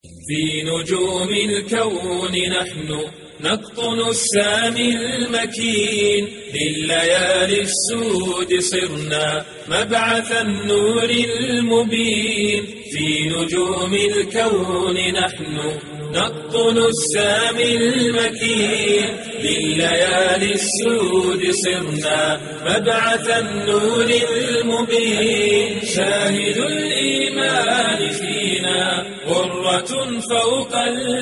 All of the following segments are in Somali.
في نجوم الكون نحن نقطن السامي المكين لليالي السود صرنا مبعث النور المبين في نجوم الكون نحن نقطن السامي المكين لليالي السود صرنا مبعث النور المبين شاهد الإيمان فينا غرة فوق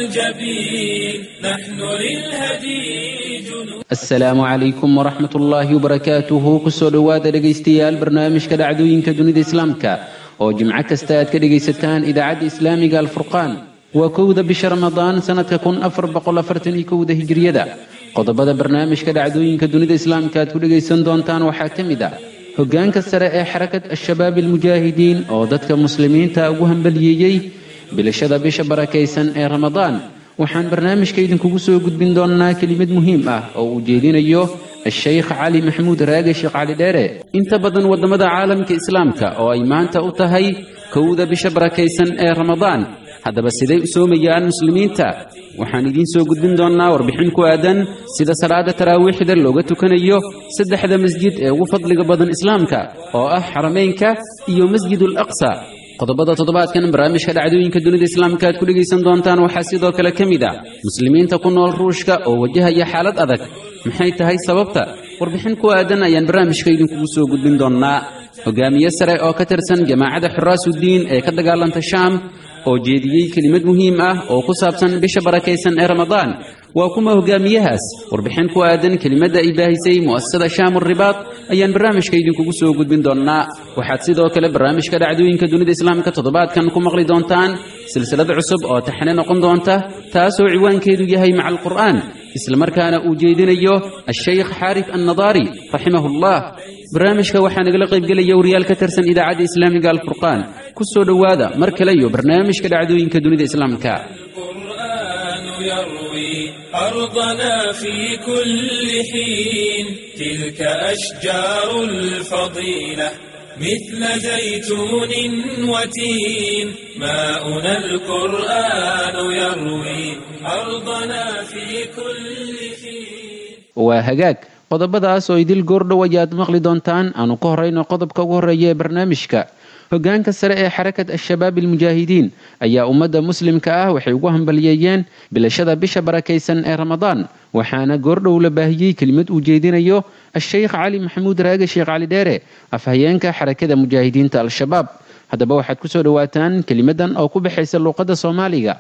الجبين نحن للهدي جنود asalaamu calaykum waraxmat ullaahi wabarakaatuhu kusoo dhowaada dhegaystayaal barnaamijka dhacdooyinka dunida islaamka oo jimco kasta aad ka dhegaysataan idaacadda islaamiga alfurqaan waa kowda bisha ramadaan sanadka kun afar boqol afartan iyo kowda hijriyada qodobada barnaamijka dhacdooyinka dunida islaamka aad ku dhegaysan doontaan waxaa ka mid ah hoggaanka sare ee xarakat al-shabaab almujaahidiin oo dadka muslimiinta ugu hambaliyeeyey bilashada bisha barakaysan ee ramadaan waxaan barnaamijka idinkugu soo gudbin doonnaa kelimad muhiim ah oo uu jeedinayo a-sheykh cali maxamuud raage sheekh cali dheere inta badan waddamada caalamka islaamka oo ay maanta u tahay kowda bisha barakaysan ee ramadaan haddaba siday u soomayaan muslimiinta waxaan idiin soo gudbin doonnaa warbixin ku aadan sida salaada taraawiixda looga tukanayo saddexda masjid ee ugu fadliga badan islaamka oo ah xarameynka iyo masjid al aqsa qodobada toddobaadkan barnaamijka dhacdooyinka dunida islaamka aad ku dhegaysan doontaan waxaa sidoo kale ka mid ah muslimiinta ku nool ruushka oo wajahaya xaalad adag maxay tahay sababta warbixin ku aadan ayaan barnaamijka idinkugu soo gudbin doonnaa hogaamiye sare oo ka tirsan jamaacadda xuraasuddiin ee ka dagaalanta shaam oo jeediyey kelimad muhiim ah oo ku saabsan bisha barakaysan ee ramadaan waa kuma hogaamiyahaas warbixin ku aadan kelimadda ay baahisay mu'asasada shaamur ribaad ayaan barnaamijka idinkugu soo gudbin doonnaa waxaad sidoo kale barnaamijka dhacdooyinka dunida islaamka toddobaadkan ku maqli doontaan silsilad cusub oo taxne noqon doonta taasoo ciwaankeedu yahay maca alqur'aan islamarkaana uu jeedinayo a-sheykh xaarif annadaari raximahullah barnaamijka waxaa nagala qaybgelaya wariyaal ka tirsan idaacadda islaamiga alfurqaan ku soo dhowaada mar kale iyo barnaamijka dhacdooyinka dunida islaamka القرآن يروي أرضنا في كل حين تلك أشجار الفضيلة مثل زيتون وتين ماؤنا القرآن يروي أرضنا في كل حين waa hagaag qodobadaas oo idil goordhow ayaad maqli doontaan aanu ka horrayno qodobka ugu horreeya ee barnaamijka hoggaanka sare ee xarakat al-shabaab almujaahidiin ayaa ummadda muslimka ah waxay ugu hambaliyeeyeen bilashada bisha barakaysan ee ramadaan waxaana goordhow la baahiyey kelimad uu jeedinayo a-sheykh cali maxamuud raage sheekh cali dheere afhayeenka xarakada mujaahidiinta al-shabaab haddaba waxaad kusoo dhowaataan kelimadan oo ku baxaysa luuqadda soomaaliga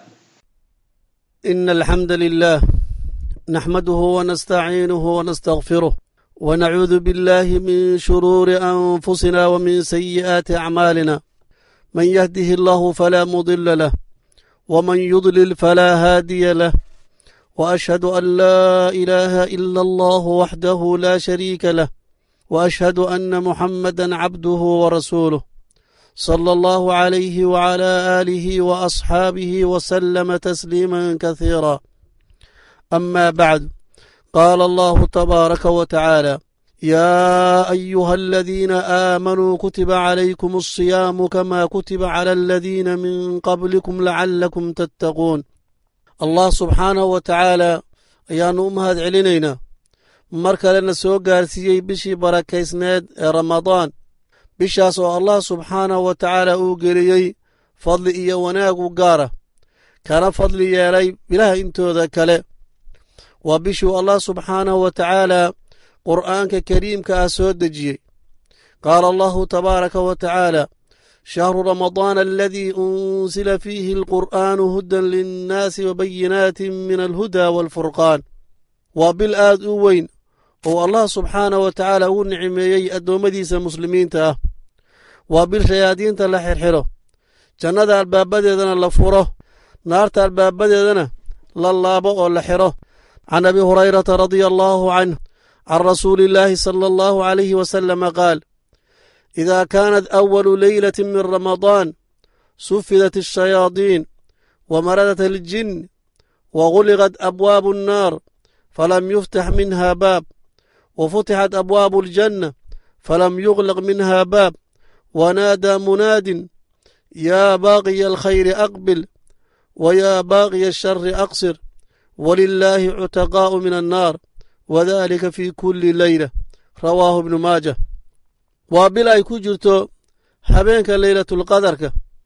إن الحمد لله نحمده ونستعينه ونستغفره ونعوذ بالله من شرور أنفسنا ومن سيئات أعمالنا من يهده الله فلا مضل له ومن يضلل فلا هادي له وأشهد أن لا إله إلا الله وحده لا شريك له وأشهد أن محمدا عبده ورسوله صلى الله عليه وعلى آله وأصحابه وسلم تسليما كثيرا أما بعد قال الله تبارك وتعالى يا أيها الذين آمنوا كتب عليكم الصيام كما كتب على الذين من قبلكم لعلكم تتقون الله سبحانه وتعالى ayaanu u mahad celinaynaa mar kalena soo gaarsiiyey bishii barakaysneed ee ramadaan bishaas oo allah subxaanahu wa tacaala uu geliyey fadli iyo wanaagu gaara kana fadli yeelay bilaha intooda kale waa bishuu allah subxaanahu wa tacaala qur'aanka kariimka ah soo dejiyey qaala allahu tabaaraka wa tacaala shahru ramadaana aladii unsila fiihi alqur'aanu hudan linnaasi wabayinaatin min alhuda waalfurqaan waa bil aad u weyn oo allah subxaanahu wa tacaala ugu nicmeeyey addoommadiisa muslimiinta ah waa bil shayaadiinta la xirxiro jannada albaabadeedana la furo naarta albaabadeedana la laabo oo la xiro can abi hurayrata radia allaahu canh can rasuuli illaahi sala allahu calayhi wasalama qaal idaa kaanat awalu leylati min ramadaan sufidat ashayaadiin wamaradat aljin waguliqat abwaabu annaar falam yuftax minha baab wafutixat abwaabu aljanna falam yuglaq minha baab wanaadaa munaadin yaa baaqiya alkhayri aqbil wayaa baaqiya ashari aqsir walilaahi cutaqaa'u min annaar wadalika fii kulli leyla rawaahu ibnu maaja waa bil ay ku jirto habeenka leylatulqadarka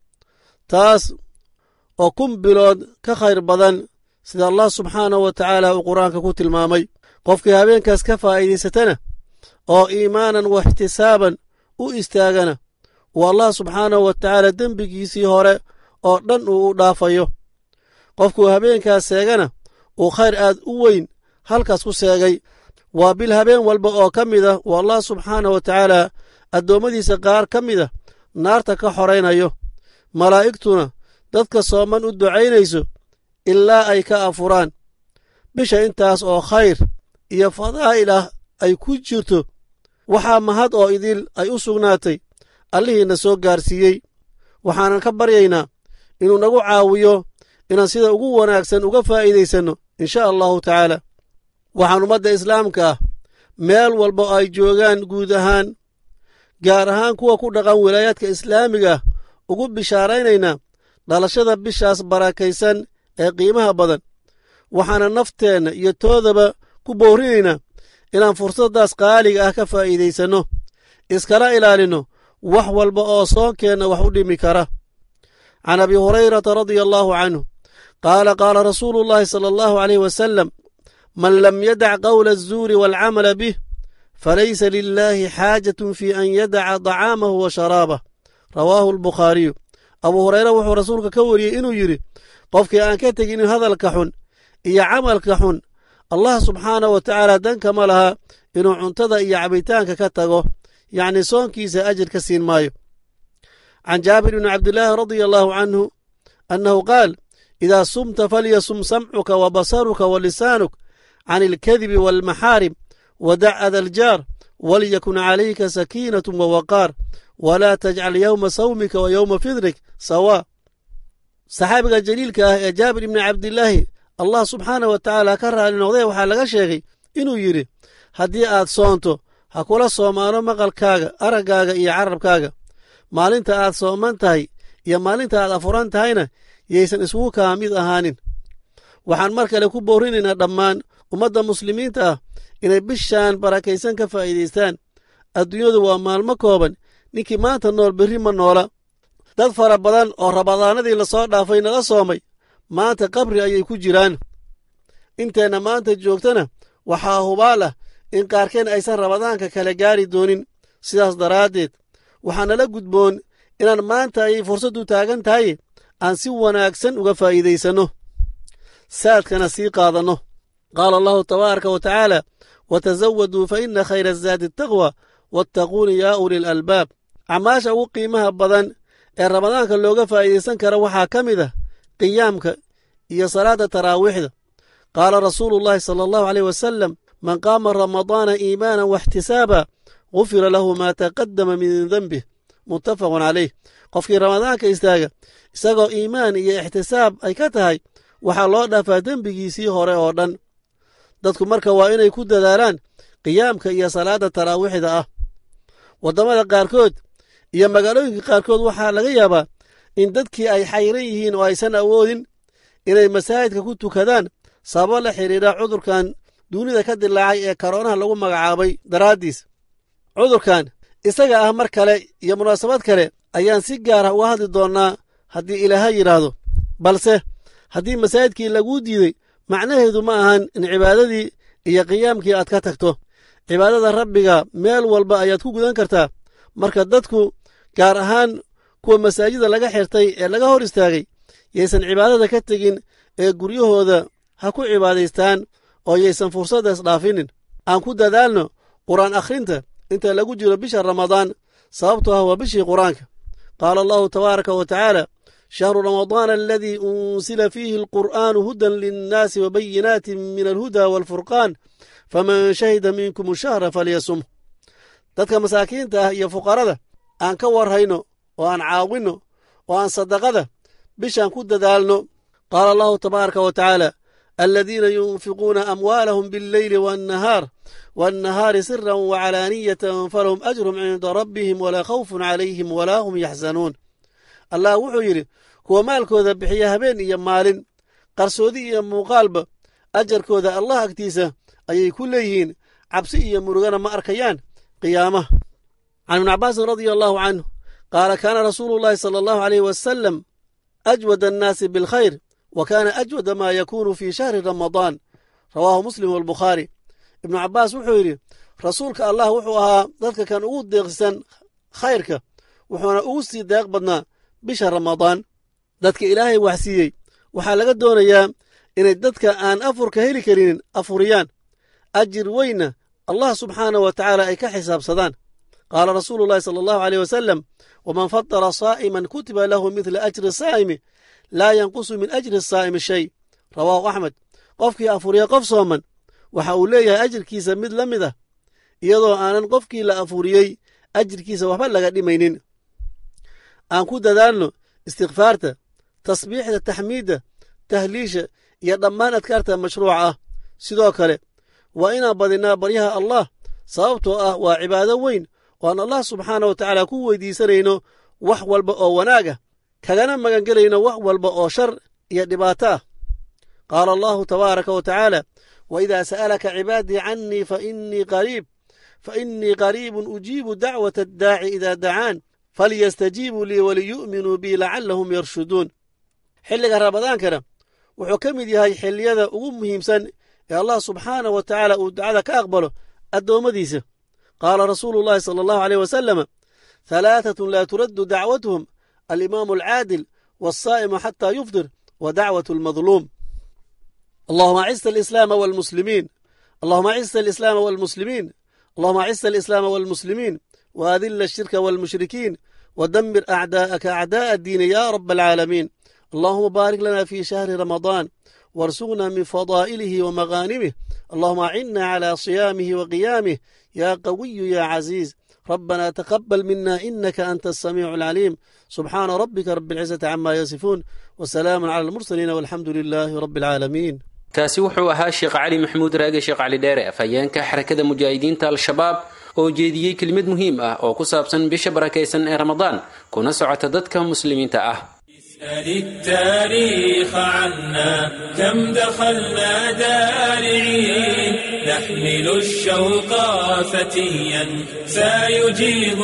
taas oo kun bilood ka khayr badan sida allah subxaanahu wa tacaala uu qur-aanka ku tilmaamay qofkii habeenkaas ka faa'iidaysatana oo iimaanan wa ixtisaaban u istaagana uu allah subxaanahu wa tacaala dembigiisii hore oo dhan uu u dhaafayo qofkuu habeenkaas seegana uu khayr aad u weyn halkaas ku seegay waa bil habeen walba oo ka mid ah uu allah subxaanahu wa tacaala addoommadiisa qaar ka mid a naarta ka xoraynayo malaa'igtuna dadka sooman u ducaynayso ilaa ay ka afuraan bisha intaas oo khayr iyo fadaa'il ah ay ku jirto waxaa mahad oo idil ay u sugnaatay allihiina soo gaarsiiyey waxaanan ka baryaynaa inuu nagu caawiyo inaan sida ugu wanaagsan uga faa'iidaysanno insha allahu tacaala waxaan ummadda islaamka ah meel walba oo ay joogaan guud ahaan gaar ahaan kuwa ku dhaqan wilaayaadka islaamiga ah ugu bishaaraynaynaa dhalashada bishaas barakaysan ee qiimaha badan waxaana nafteenna iyo toodaba ku boorinaynaa inaan fursaddaas qaaliga ah ka faa'iidaysanno iskala ilaalinno wax walba oo soonkeenna wax u dhimi kara can abi hurayrata radia allaahu canhu qaala qaala rasuulu llaahi sala allahu aleyh wasalam man lam yadac qowla azuuri waalcamala bih falaysa lilaahi xaajatun fii an yadaca dacaamahu wa sharaabah rawaahu albukhaariyu abuu hureyre wuxuu rasuulka ka wariyey inuu yidhi qofkii aan ka teginin hadalka xun iyo camalka xun allah subxaanah wa tacaala dankama laha inuu cuntada iyo cabitaanka ka tago yacni soonkiisa ajir ka siin maayo can jaabir bni cabdillaahi radia allaahu canhu annahu qaal idaa sumta falyasum samcuka wa basaruka wa lisaanuk can ilkadibi waalmaxaarim wadac ada aljaar walyakun calayka sakiinatu wawaqaar walaa tajcal yowma sawmika wa yowma fidrik sawaa saxaabiga jaliilka ah ee jaabir ibni cabdilaahi allah subxaanah wa tacaala ka raali noqdee waxaa laga sheegay inuu yidhi haddii aad soonto ha kula soomaano maqalkaaga araggaaga iyo carabkaaga maalinta aad sooman tahay iyo maalinta aad afuran tahayna yaysan isugu kaa mid ahaanin waxaan mar kale ku boorinaynaa dhammaan ummadda muslimiinta ah inay bishaan barakaysan ka faa'iidaystaan adduunyadu waa maalmo kooban ninkii maanta nool berri ma noola dad fara badan oo rabadaanadii lasoo dhaafay nala soomay maanta qabri ayay ku jiraan inteenna maanta joogtana waxaa hubaal ah in qaarkeen aysan rabadaanka kale gaari doonin sidaas daraaddeed waxaa nala gudboon inaan maanta ayay fursaddu taagan tahay aan si wanaagsan uga faa'iidaysanno saadkana sii qaadanno qaala allahu tabaaraka wa tacaala watasawaduu fa inna khayra azaadi ataqwa wattaquuni yaa ulil albaab acmaasha ugu qiimaha badan ee ramadaanka looga faa'iidaysan kara waxaa ka mid ah qiyaamka iyo salaadda taraawiixda qaala rasuulu llaahi sala allahu aleyh wasalam man qaama ramadaana iimaanan waxtisaaba gufira lahu maa taqaddama min denbih muttafaqun caleyh qofkii ramadaanka istaaga isagoo iimaan iyo ixtisaab ay ka tahay waxaa loo dhaafaa dembigiisii hore oo dhan dadku marka waa inay ku dadaalaan qiyaamka iyo salaadda taraawiixda ah waddamada qaarkood iyo magaalooyinka qaarkood waxaa laga yaabaa in dadkii ay xayran yihiin oo aysan awoodin inay masaajidka ku tukadaan sababo la xidhiidha cudurkan dunida ka dilaacay ee karoonaha lagu magacaabay daraaddiis cudurkan isaga ah mar kale iyo munaasabad kale ayaan si gaar ah uga hadli doonnaa haddii ilaaha yidhaahdo balse haddii masaajidkii laguu diiday macnaheedu ma ahan in cibaadadii iyo qiyaamkii aad ka tagto cibaadada rabbiga meel walba ayaad ku gudan kartaa marka dadku gaar ahaan kuwa masaajida laga xirtay ee laga hor istaagay yaysan cibaadada ka tegin ee guryahooda ha ku cibaadaystaan oo yaysan fursaddaas dhaafinin aan ku dadaalno qur'aan akhrinta inta lagu jiro bisha ramadaan sababtoo ah waa bishii qur'aanka qaala allahu tabaaraka wa tacaala shahru ramadaana aladii unsila fiihi alqur'aanu hudan linnaasi wa bayinaatin min alhuda waalfurqaan faman shahida minkum shahra falyasum dadka masaakiinta ah iyo fuqarada aan ka warhayno oo aan caawinno oo aan sadaqada bishaan ku dadaalno qaala allahu tabaaraka wa tacaala aladiina yunfiquuna amwaalahum biاlleyli waannahaar waannahaari siran wacalaaniyatan falahum ajrum cinda rabbihim walaa khawfun calayhim walaa hum yaxzanuun allah wuxuu yidhi kuwa maalkooda bixiya habeen iyo maalin qarsoodi iyo muuqaalba ajarkooda allah agtiisa ayay ku leeyihiin cabsi iyo murugana ma arkayaan qiyaamaha can ibni cabbaasin radia allahu canhu qaala kaana rasuulu llaahi sala allahu aleyh wasalam ajwad annaasi bilkhayr wa kaana ajwada maa yakuunu fii shahri ramadaan rawaahu muslim walbukhaari ibnu cabbaas wuxuu yidhi rasuulka allah wuxuu ahaa dadka kan ugu deeqsisan khayrka wuxuuna ugu sii deeq badnaa bisha ramadaan dadka ilaahay waxsiiyey waxaa laga doonayaa inay dadka aan afurka heli karinin afuriyaan ajir weynna allah subxaanah wa tacaala ay ka xisaabsadaan qaala rasuulu llahi sala allahu aleyh wasalam waman fadara saa'iman kutiba lahu midla ajri saa'imi laa yanqusu min ajri saa'imi shay rawaahu axmed qofkii afuriya qof sooman waxa uu leeyahay ajirkiisa mid la mid ah iyadoo aanan qofkii la afuriyey ajirkiisa waxba laga dhimaynin aan ku dadaalno istikfaarta tasbiixda taxmiidda tahliisha iyo dhammaan adkaarta mashruuca ah sidoo kale waa inaan badinnaa baryaha allah sababtoo ah waa cibaado weyn oo aan allah subxaana wa tacaala ku weydiisanayno wax walba oo wanaaga kagana magangelayno wax walba oo shar iyo dhibaato ah qaala allahu tabaaraka wa tacaala waidaa sa'alaka cibaadii cannii fainii qariib fainii qariibun ujiibu dacwata addaaci idaa dacaan falyastajiibuu lii waliyu'minuu bii lacallahum yarshuduun xilliga ramadaankana wuxuu ka mid yahay xilliyada ugu muhiimsan ee allah subxaanah wa tacaala uu ducada ka aqbalo addoommadiisa qaala rasuulu llahi sala allahu aleyh wasalama halaatatun laa turaddu dacwatuhum alimaamu alcaadil waasaa'imu xataa yufdir wa dacwatu almadluum allahuma acisa alislaama walmuslimiin allahuma acisa alislaama walmuslimiin allahuma acisa alislaama walmuslimiin waadila ashirka walmushrikiin wadamir acdaa'aka acdaa'a addiini ya raba alcaalamiin allahuma baarik lana fi shahri ramadaan warsuqna min fadaa'ilihi wamaghaanimih allahuma acinna cala siyaamih waqiyaamih ya qawiyu ya caziiz ربنا تقبل منا إنك أنت السميع العليم سبحان ربك رب العزة عما يصفون وسلام على المرسلين والحمد لله رب العالمين kaasi wuxuu ahaa sheekh cali maxamuud raage sheekh cali dheere afhayeenka xarakada mujaahidiinta al-shabaab oo jeediyey kelimad muhiim ah oo ku saabsan bisha barakaysan ee ramadaan kuna socota dadka muslimiinta ah اسأل التاريخ عنا كم دخلنا دارعين نحمل الشوق فتيا سيجيب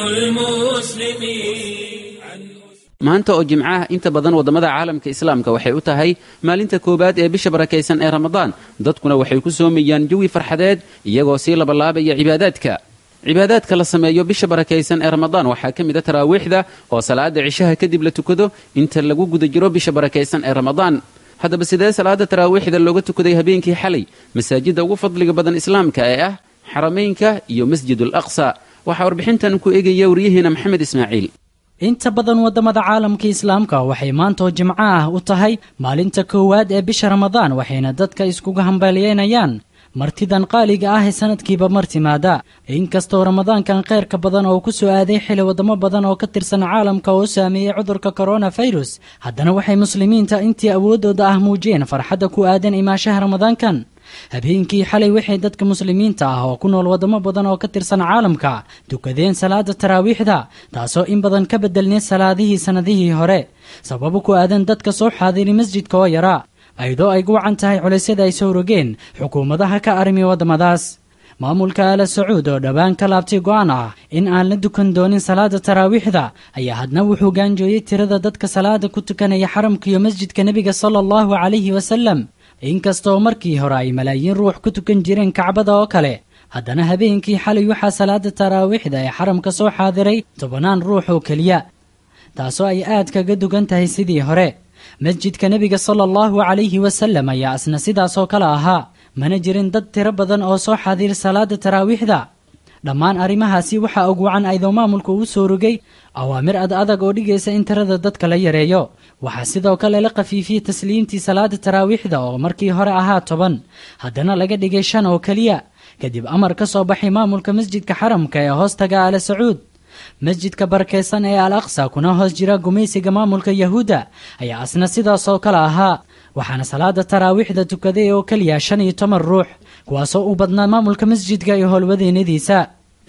المسلمين maanta oo jimcaha inta badan waddamada caalamka islaamka waxay u tahay maalinta koowaad ee bisha barakaysan ee ramadaan dadkuna waxay ku soomayaan jawi farxadeed iyagoo sii labalaabaya cibaadaadka cibaadaadka la sameeyo bisha barakaysan ee ramadaan waxaa ka mid a taraawiixda oo salaada cishaha kadib la tukado inta lagu guda jiro bisha barakaysan ee ramadaan haddaba sidee salaada taraawiixda looga tukaday habeenkii xalay masaajidda ugu fadliga badan islaamka ee ah xarameynka iyo masjid al aqsa waxaa warbixintan ku eegaya waryaheena maxamed ismaaciil inta badan waddamada caalamka islaamka waxay maantoo jimco ah u tahay maalinta koowaad ee bisha ramadaan waxayna dadka iskuga hambalyeynayaan martidan qaaliga ah ee sanadkiiba mar timaada inkastoo ramadaankan khayrka badan oo ku soo aaday xili waddamo badan oo ka tirsan caalamka oo saameeyey cudurka koronafirus haddana waxay muslimiinta intii awooddooda ah muujiyeen farxadda ku aadan imaashaha ramadaankan habeenkii xalay waxay dadka muslimiinta ah oo ku nool waddamo badan oo ka tirsan caalamka tukadeen salaada taraawiixda taasoo in badan ka bedelnay salaadihii sannadihii hore sababo ku aadan dadka soo xaadiri masjidka oo yaraa ayadoo ay guwacan tahay culaysyada ay soo rogeen xukuumadaha ka arrimi waddamadaas maamulka aala sacuud oo dhowaan ka laabtay go'aan ah in aan la dukan doonin salaada taraawiixda ayaa hadna wuxuu gaanjooyey tirada dadka salaada ku tukanaya xaramka iyo masjidka nebiga sala allahu calayhi wasalam inkastoo markii hore ay malaayiin ruux ku tukan jireen kacbada oo kale haddana habeenkii xalay waxaa salaada taraawiixda ee xaramka soo xaadiray tobannaan ruux oo keliya taasoo ay aad kaga dugan tahay sidii hore masjidka nebiga sala allahu calayhi wasalam ayaa asna sidaasoo kale ahaa mana jirin dad tiro badan oo soo xaadiir salaada taraawiixda dhammaan arrimahaasi waxaa og wacan aydoo maamulku uu soo rogay awaamir ad adag oo dhigaysa in tirada dadka la yareeyo waxaa sidoo kale la khafiifiyey tasliimtii salaada taraawiixda oo markii hore ahaa toban haddana laga dhigay shan oo keliya kadib amar ka soo baxay maamulka masjidka xaramka ee hoostaga aala sacuud masjidka barakaysan ee al aqsa kuna hoos jira gumaysiga maamulka yahuudda ayaa asna sidaasoo kale ahaa waxaana salaada taraawiixda tukaday oo keliya shan iyo toban ruux kuwaasoo u badnaa maamulka masjidka iyo howlwadeennadiisa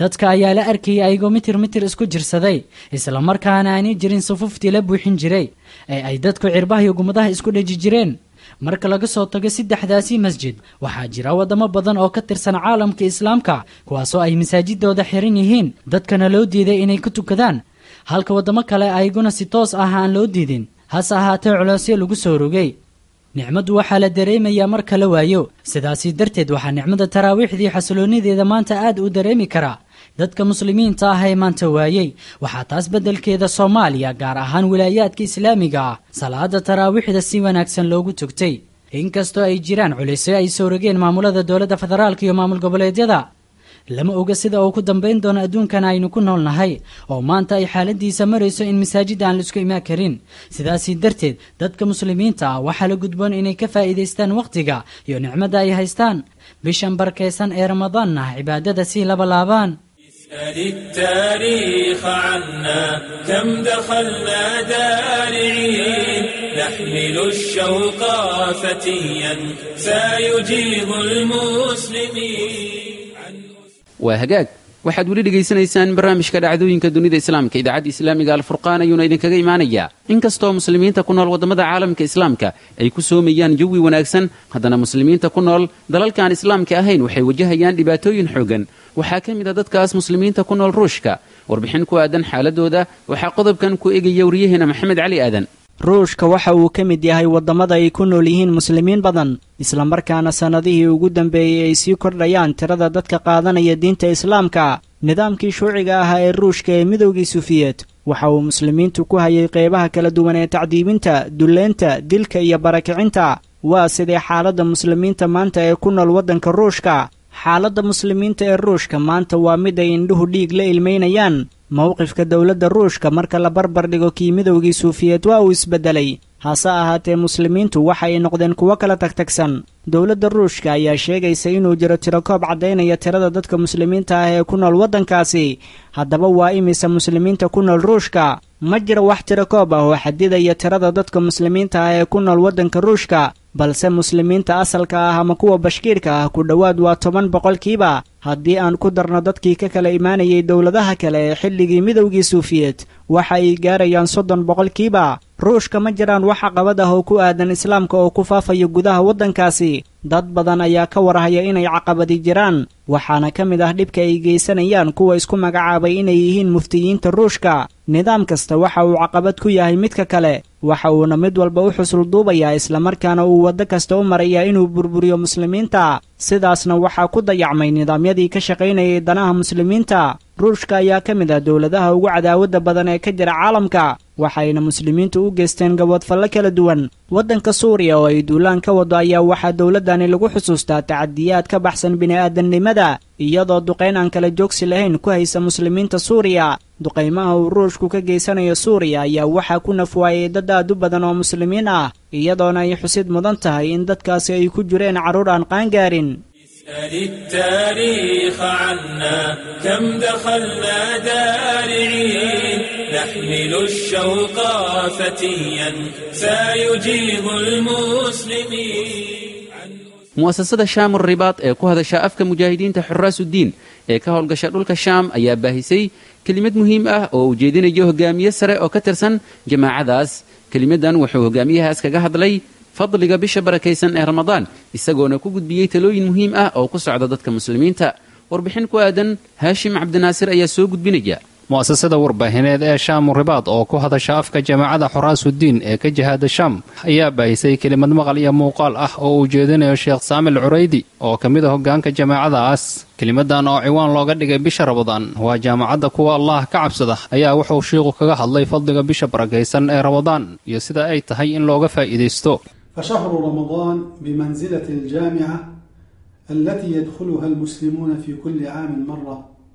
dadka ayaa la arkayay ayagoo mitir mitir isku jirsaday islamarkaana aanay jirin sufuftii la buuxin jiray ee ay dadku cirbaha iyo gumadaha isku dheji jireen marka laga soo tago saddexdaasi masjid waxaa jira waddamo badan oo ka tirsan caalamka islaamka kuwaasoo ay masaajidooda xiran yihiin dadkana loo diiday inay ku tukadaan halka waddamo kale ayaguna si toos ah aan loo diidin hase ahaatee culoosyo lagu soo rogay nicmaddu waxaa la dareemayaa marka la waayo sidaasi darteed waxaa nicmada taraawiixdii xasiloonideeda maanta aad u dareemi karaa dadka muslimiinta ah ee maanta waayey waxaa taas beddelkeeda soomaaliya gaar ahaan wilaayaadka islaamiga ah salaada taraawiixda si wanaagsan loogu tugtay inkastoo ay jiraan culisyo ay soo rogeen maamulada dowladda federaalka iyo maamul goboleedyada lama oga sida uu ku dambayn doono adduunkan aynu ku nool nahay oo maanta ay xaaladiisa marayso in masaajid aan laisku imaan karin sidaasi darteed dadka muslimiinta ah waxaa la gudboon inay ka faa'iidaystaan wakhtiga iyo nicmadda ay haystaan bishan barkaysan ee ramadaanna cibaadada sii labalaabaan اسأل التاريخ عنا كم دخلنا دارعين نحمل الشوق فتيا سيجيب المسلمين waa hagaag waxaad weli dhegaysanaysaan barnaamijka dhacdooyinka dunida islaamka idaacadda islaamiga alfurqaan ayuuna idinkaga imaanayaa inkastoo muslimiinta ku nool waddamada caalamka islaamka ay ku soomayaan jawi wanaagsan haddana muslimiinta ku nool dalalkaan islaamka ahayn waxay wajahayaan dhibaatooyin xoogan waxaa ka mid a dadkaas muslimiinta ku nool ruushka warbixin ku aadan xaaladooda waxaa qodobkan ku egaya wariyaheena maxamed cali aadan ruushka waxa uu ka mid yahay waddamada ay ku nool yihiin muslimiin badan islamarkaana sannadihii ugu dambeeyey ay sii kordhayaan tirada dadka qaadanaya diinta islaamka nidaamkii shuuciga ahaa ee ruushka ee midowgii sufiyeed waxa uu muslimiintu ku hayay qeybaha kala duwan ee tacdiibinta dulleynta dilka iyo barakicinta waa sidee xaaladda muslimiinta maanta ee ku nool waddanka ruushka xaaladda muslimiinta ee ruushka maanta waa mid ay indhuhu dhiig la ilmaynayaan mowqifka dowladda ruushka marka la barbar dhigo kii midowgii suufiyeed waa uu isbeddelay hase ahaatee muslimiintu waxa ay noqdeen kuwo kala tagtagsan dowladda ruushka ayaa sheegaysa inuu jiro tirakoob caddaynaya tirada dadka muslimiinta ah ee ku nool waddankaasi haddaba waa imisa muslimiinta ku nool ruushka ma jiro wax tirakoob ah oo xadidaya tirada dadka muslimiinta ah ee ku nool waddanka ruushka balse muslimiinta asalka ah ama kuwa bashkiirka ah ku dhowaad waa toban boqolkiiba haddii aan ku darno dadkii ka kala imaanayay dowladaha kale ee xilligii midowgii suufiyeed waxa ay gaarayaan soddon boqolkiiba ruushka ma jiraan wax caqabad ah oo ku aadan islaamka oo ku faafayo gudaha waddankaasi dad badan ayaa ka warhaya inay caqabadi jiraan waxaana ka mid ah dhibka ay geysanayaan kuwa isku magacaabay inay yihiin muftiyiinta ruushka nidaam kasta waxa uu caqabad ku yahay midka kale waxa uuna mid walba u xusul duubayaa islamarkaana uu waddo kasta u marayaa inuu burburiyo muslimiinta sidaasna waxaa ku dayacmay nidaamyadii ka shaqaynayay danaha muslimiinta ruushka ayaa ka mid ah dowladaha ugu cadaawadda badan ee ka jira caalamka waxayna muslimiintu u geysteen gaboodfallo kala duwan waddanka suuriya oo ay duulaan ka wado ayaa waxaa dowladdani lagu xusuustaa tacadiyaad ka baxsan bini'aadamnimada iyadoo duqayn aan kala joogsi lahayn ku haysa muslimiinta suuriya duqaymaha uu ruushku ka geysanayo suuriya ayaa waxaa ku nafwaayay dad aad u badan oo muslimiin ah iyadoona ay xusid mudan tahay in dadkaasi ay ku jireen carruur aan qaangaarin اسأل التاريخ عنا كم دخلنا دارعين نحمل الشوق فتيا سيجيب المسلمين mu'asasada shaamur ribaad ee ku hadasha afka mujaahidiinta xuraasuddiin ee ka howlgasha dhulka shaam ayaa baahisay kelimad muhiim ah oo ujeedinayo hogaamiye sare oo ka tirsan jamaacadaas kelimadan wuxuu hogaamiyahaas kaga hadlay fadliga bisha barakaysan ee ramadaan isagoona ku gudbiyey talooyin muhiim ah oo ku socda dadka muslimiinta warbixin ku aadan haashim cabdinaasir ayaa soo gudbinaya mu'asasada warbaahineed ee shaamu ribaad oo ku hadasha afka jamaacada xuraasuddiin ee ka jihaada shaam ayaa baahisay kelimad maqal iyo muuqaal ah oo uu jeedinayo sheekh saamil curaydi oo ka mid a hoggaanka jamaacadaas kelimadan oo ciwaan looga dhigay bisha ramadaan waa jaamacadda kuwa allah ka cabsada ayaa wuxuu shiiqu kaga hadlay fadliga bisha barakaysan ee ramadaan iyo sida ay tahay in looga faa'iidaysto فشهر رمضان بمنزلة الجامعة التي يدخلها المسلمون في كل عام مرة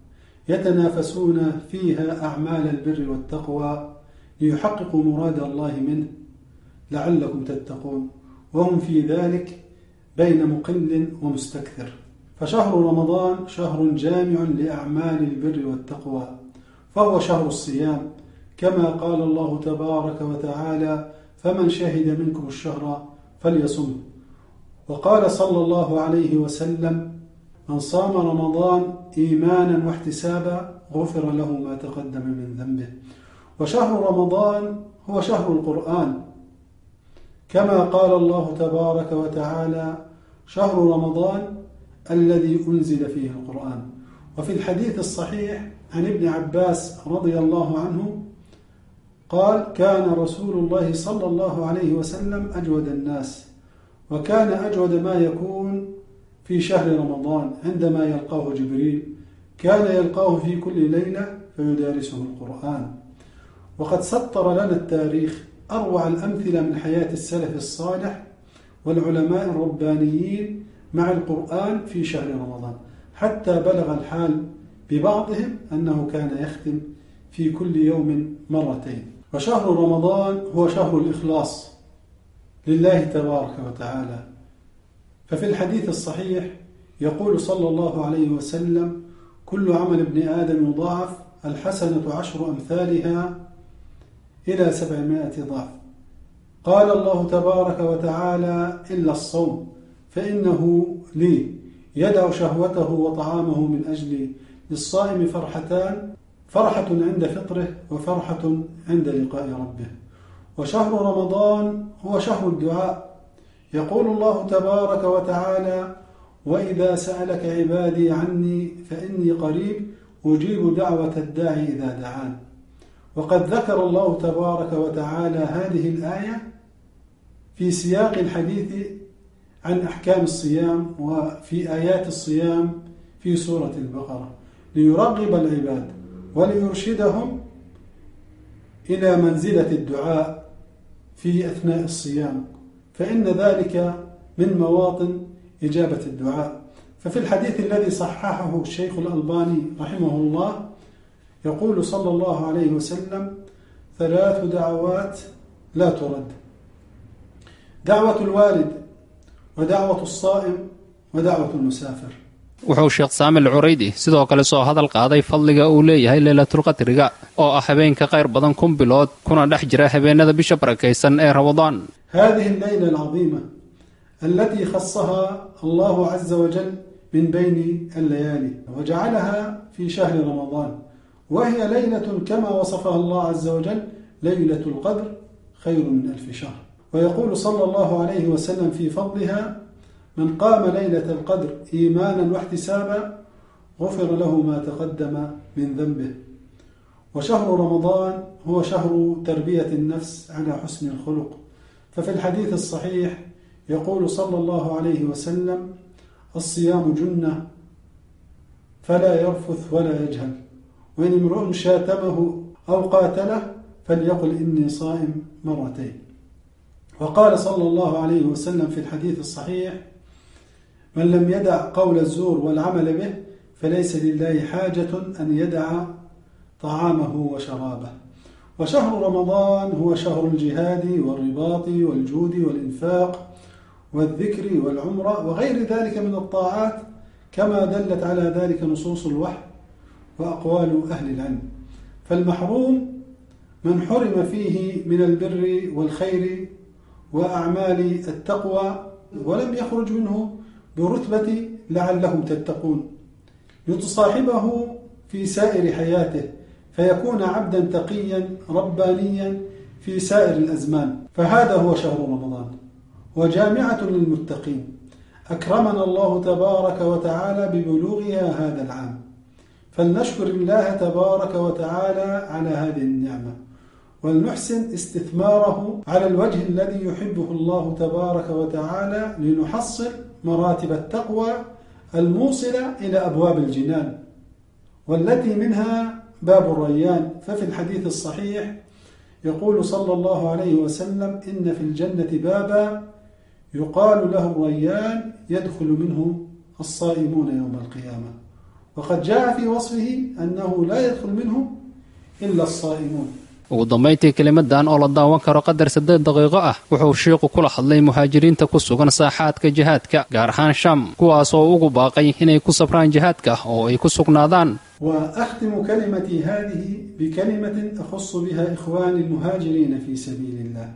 يتنافسون فيها أعمال البر والتقوى ليحققوا مراد الله منه لعلكم تتقون وهم في ذلك بين مقل ومستكثر فشهر رمضان شهر جامع لأعمال البر والتقوى فهو شهر الصيام كما قال الله تبارك وتعالى فمن شهد منكم الشهر فليصمه وقال صلى الله عليه وسلم من صام رمضان إيمانا واحتسابا غفر له ما تقدم من ذنبه وشهر رمضان هو شهر القرآن كما قال الله تبارك وتعالى شهر رمضان الذي أنزل فيه القرآن وفي الحديث الصحيح عن ابن عباس رضي الله عنه قال كان رسول الله صلى الله عليه وسلم أجود الناس وكان أجود ما يكون في شهر رمضان عندما يلقاه جبريل كان يلقاه في كل ليلة فيدارسه القرآن وقد سطر لنا التاريخ أروع الأمثلة من حياة السلف الصالح والعلماء الربانيين مع القرآن في شهر رمضان حتى بلغ الحال ببعضهم أنه كان يختم في كل يوم مرتين وشهر رمضان هو شهر الإخلاص لله تبارك وتعالى ففي الحديث الصحيح يقول صلى الله عليه وسلم كل عمل ابن آدم يضاعف الحسنة عشر أمثالها إلى سبعمائة ضعف قال الله تبارك وتعالى إلا الصوم فإنه لي يدع شهوته وطعامه من أجلي للصائم فرحتان فرحة عند فطره وفرحة عند لقاء ربه وشهر رمضان هو شهر الدعاء يقول الله تبارك وتعالى وإذا سألك عبادي عني فإني قريب أجيب دعوة الداعي إذا دعان وقد ذكر الله تبارك وتعالى هذه الآية في سياق الحديث عن أحكام الصيام وفي آيات الصيام في سورة البقرة ليرغب العباد وليرشدهم إلى منزلة الدعاء في أثناء الصيام فإن ذلك من مواطن إجابة الدعاء ففي الحديث الذي صححه الشيخ الألباني رحمه الله يقول صلى الله عليه وسلم ثلاث دعوات لا ترد دعوة الوالد ودعوة الصائم ودعوة المسافر wuxuu sheekh saamil curaydi sidoo kale soo hadal qaaday fadliga uu leeyahay leylatulqadriga oo ah habeenka qayr badan kun bilood kuna dhex jira habeenada bisha barakaysan ee ramadaan هذه الليلة العظيمة التي خصها الله عز وجل من بين الليالي وجعلها في شهر رمضان وهي ليلة كما وصفها الله عز وجل ليلة القدر خير من ألف شهر ويقول صلى الله عليه وسلم في فضلها من قام ليلة القدر إيمانا واحتسابا غفر له ما تقدم من ذنبه وشهر رمضان هو شهر تربية النفس على حسن الخلق ففي الحديث الصحيح يقول صلى الله عليه وسلم الصيام جنة فلا يرفث ولا يجهل وإن امرؤ شاتمه أو قاتله فليقل إني صائم مرتين وقال صلى الله عليه وسلم في الحديث الصحيح من لم يدع قول الزور والعمل به فليس لله حاجة أن يدع طعامه وشرابه وشهر رمضان هو شهر الجهاد والرباط والجود والإنفاق والذكر والعمرة وغير ذلك من الطاعات كما دلت على ذلك نصوص الوحي وأقوال أهل العلم فالمحروم من حرم فيه من البر والخير وأعمال التقوى ولم يخرج منه برتبة لعلهم تتقون يتصاحبه في سائر حياته فيكون عبدا تقيا ربانيا في سائر الأزمان فهذا هو شهر رمضان وجامعة للمتقين أكرمنا الله تبارك وتعالى ببلوغها هذا العام فلنشكر الله تبارك وتعالى على هذه النعمة ولنحسن استثماره على الوجه الذي يحبه الله تبارك وتعالى لنحصل مراتب التقوى الموصلة إلى أبواب الجنان والتي منها باب الريان ففي الحديث الصحيح يقول صلى الله عليه وسلم إن في الجنة بابا يقال له الريان يدخل منه الصائمون يوم القيامة وقد جاء في وصفه أنه لا يدخل منه إلا الصائمون ugu dambayntii kelimadan oo la daawan karo qadar saddeed daqiiqo ah wuxuu shiiqu kula hadlay muhaajiriinta ku sugan saaxaadka jihaadka gaar ahaan sham kuwaas oo ugu baaqay inay ku safraan jihaadka oo ay ku sugnaadaan وأختم كلمتي هذه بكلمة أخص بها إخواني المهاجرين في سبيل الله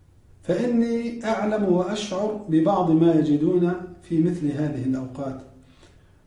فإني أعلم وأشعر ببعض ما يجدون في مثل هذه الأوقات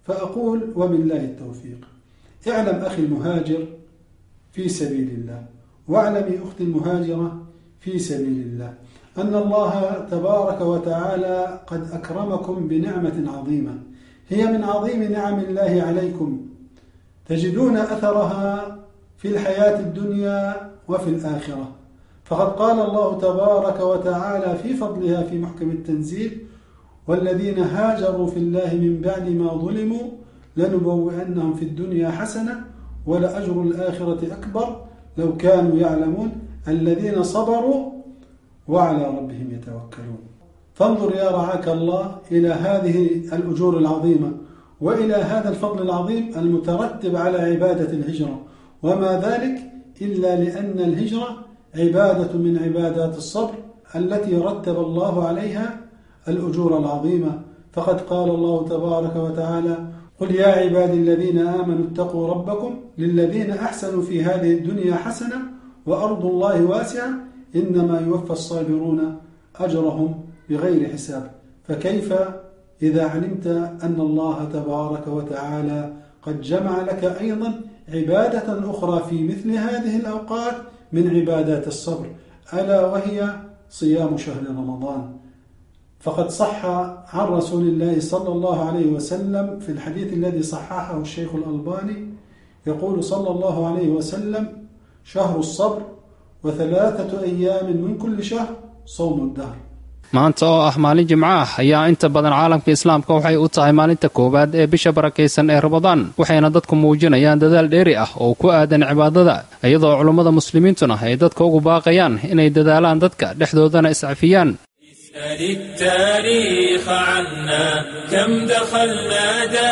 فأقول وبالله التوفيق اعلم أخي المهاجر في سبيل الله واعلمي أختي المهاجرة في سبيل الله أن الله تبارك وتعالى قد أكرمكم بنعمة عظيمة هي من عظيم نعم الله عليكم تجدون أثرها في الحياة الدنيا وفي الآخرة فقد قال الله تبارك وتعالى في فضلها في محكم التنزيل والذين هاجروا في الله من بعد ما ظلموا لنبوئنهم في الدنيا حسنة ولأجر الآخرة أكبر لو كانوا يعلمون الذين صبروا وعلى ربهم يتوكلون فانظر يا رعاك الله إلى هذه الأجور العظيمة وإلى هذا الفضل العظيم المترتب على عبادة الهجرة وما ذلك إلا لأن الهجرة عبادة من عبادات الصبر التي رتب الله عليها الأجور العظيمة فقد قال الله تبارك وتعالى قل يا عبادي الذين آمنوا اتقوا ربكم للذين أحسنوا في هذه الدنيا حسنة وأرض الله واسعة إنما يوفى الصابرون أجرهم بغير حساب فكيف إذا علمت أن الله تبارك وتعالى قد جمع لك أيضا عبادة أخرى في مثل هذه الأوقات من عبادات الصبر ألا وهي صيام شهر رمضان فقد صح عن رسول الله صلى الله عليه وسلم في الحديث الذي صححه الشيخ الألباني يقول صلى الله عليه وسلم شهر الصبر وثلاثة أيام من كل شهر صوم الدهر maanta oo ah maalin jimco ah ayaa inta badan caalamka islaamka waxay u tahay maalinta koowaad ee bisha barakaysan ee ramadaan waxayna dadku muujinayaan dadaal dheeri ah oo ku aadan cibaadada iyadoo culummada muslimiintuna ay dadka ugu baaqayaan inay dadaalaan dadka dhexdoodana iscafiyaan اسأل التاريخ عنا كم دخلنا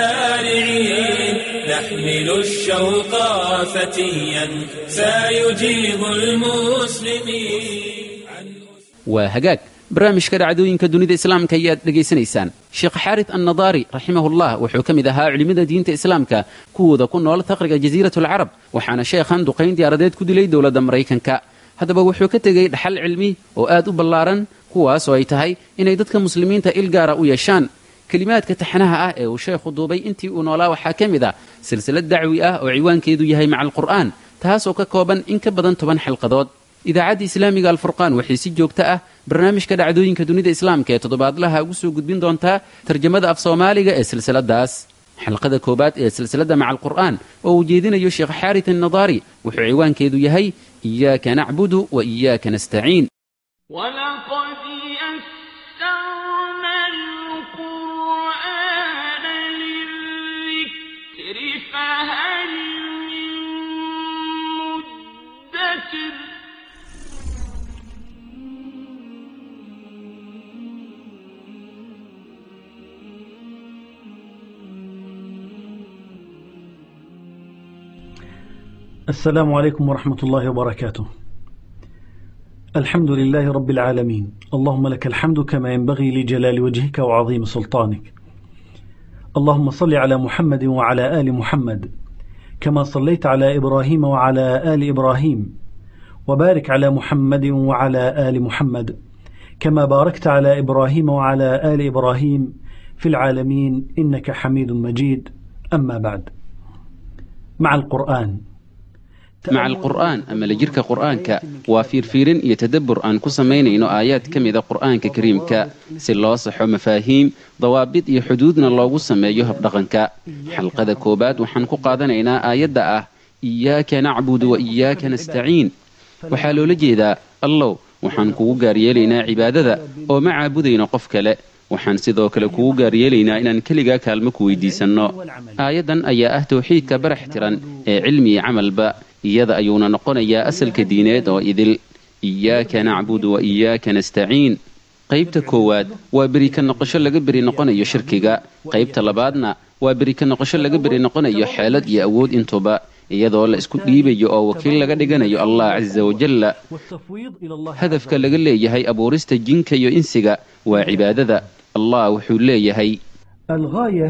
دارعين نحمل الشوق فتيا سيجيب المسلمين waa hagaag barnaamijka dhacdooyinka dunida islaamka ayaad dhegaysanaysaan sheekh xaarid annadaari raximahullah wuxuu ka mid ahaa culimmada diinta islaamka kuwooda ku nool taqriga jasiiratulcarab waxaana sheekhan duqayn diyaaradeed ku dilay dowladda maraykanka haddaba wuxuu ka tegey dhaxal cilmi oo aad u ballaaran kuwaas oo ay tahay inay dadka muslimiinta il gaara u yeeshaan kelimaadka taxnaha ah ee uu sheekhu duubay intii uu noolaa waxaa ka mid ah silsilad dacwi ah oo ciwaankeedu yahay maca alqur'aan taasoo ka kooban in ka badan toban xilqadood idaacadda islaamiga alfurqaan waxay si joogto ah barnaamijka dhacdooyinka dunida islaamka ee toddobaadlaha ugu soo gudbin doontaa tarjamada af soomaaliga ee silsiladaas xalqada koowaad ee silsiladda maca alqur'aan oo uu jeedinayo sheekh xaarit annadaari wuxuu ciwaankeedu yahay iyaaka nacbudu wa iyaaka nastaciin ولقد يسرنا القرآن للذكر فهل من مدكر السلام عليكم ورحمة الله وبركاته الحمد لله رب العالمين اللهم لك الحمد كما ينبغي لجلال وجهك وعظيم سلطانك اللهم صل على محمد وعلى آل محمد كما صليت على إبراهيم وعلى آل إبراهيم وبارك على محمد وعلى آل محمد كما باركت على إبراهيم وعلى آل إبراهيم في العالمين إنك حميد مجيد أما بعد مع القرآن maca alqur'aan ama la jirka qur'aanka waa fiirfiirin iyo tadabbur aan ku samaynayno aayaad ka mida qur'aanka kariimka si loo saxo mafaahiim dawaabid iyo xuduudna loogu sameeyo habdhaqanka xalqada koowaad waxaan ku qaadanaynaa aayadda ah iyaaka nacbudu wa iyaaka nastaciin waxaa loola jeedaa allow waxaan kugu gaaryeelaynaa cibaadada oo ma caabudayno qof kale waxaan sidoo kale kugu gaaryeelaynaa inaan keligaa kaalmo ku weydiisanno aayaddan ayaa ah tawxiidka barax tiran ee cilmi iyo camalba iyada ayuuna noqonayaa asalka diineed oo idil iyaaka nacbudu wa iyaaka nastaciin qaybta koowaad waa beri ka noqosho laga beri noqonayo shirkiga qaybta labaadna waa beri ka noqosho laga beri noqonayo xeelad iyo awood intuba iyadoo la isku dhiibayo oo wakiil laga dhiganayo allah casa wajalla hadafka laga leeyahay abuurista jinka iyo insiga waa cibaadada allah wuxuu leeyahay الغاية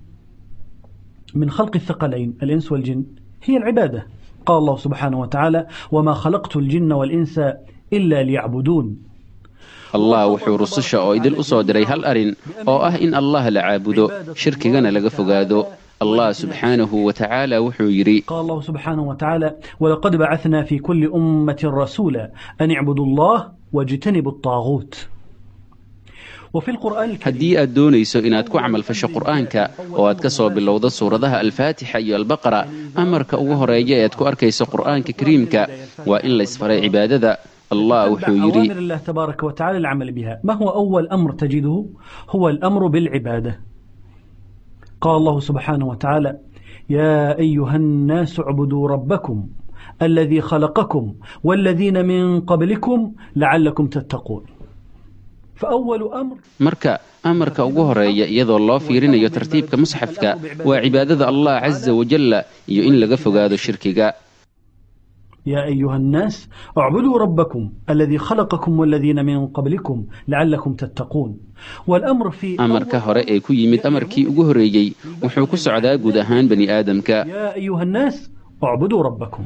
من خلق الثقلين الإنس والجن هي العبادة قال الله سبحانه وتعالى وما خلقت الجن والإنس إلا ليعبدون allah wuxuu rususha oo idil u soo diray hal arrin oo ah in allah la caabudo shirkigana laga fogaado allah subxaanahu wa tacaala wuxuu yidhi قال الله سبحانه وتعالى ولقد بعثنا في كل أمة رسولا أن اعبدوا الله واجتنبوا الطاغوت وفي القرآن الكريم haddii aad doonayso inaad ku camalfasho qur'aanka oo aad ka soo bilowdo suuradaha alfaatixa iyo albaqara amarka ugu horeeya ee aad ku arkayso qur'aanka kariimka waa in laysfaray cibaadada allah wuxuu yidhi أوامر الله تبارك وتعالى العمل بها ما هو أول أمر تجده هو الأمر بالعبادة قال الله سبحانه وتعالى يا أيها الناس اعبدوا ربكم الذي خلقكم والذين من قبلكم لعلكم تتقون فأول أمر marka amarka ugu horeeya iyadoo loo fiirinayo tartiibka musxafka waa cibaadada allah casa wajalla iyo in laga fogaado shirkiga يا أيها الناس اعبدوا ربكم الذي خلقكم والذين من قبلكم لعلكم تتقون والأمر في amarka hore ee ku yimid amarkii ugu horeeyey wuxuu ku socdaa guud ahaan bani aadamka يا أيها الناس اعبدوا ربكم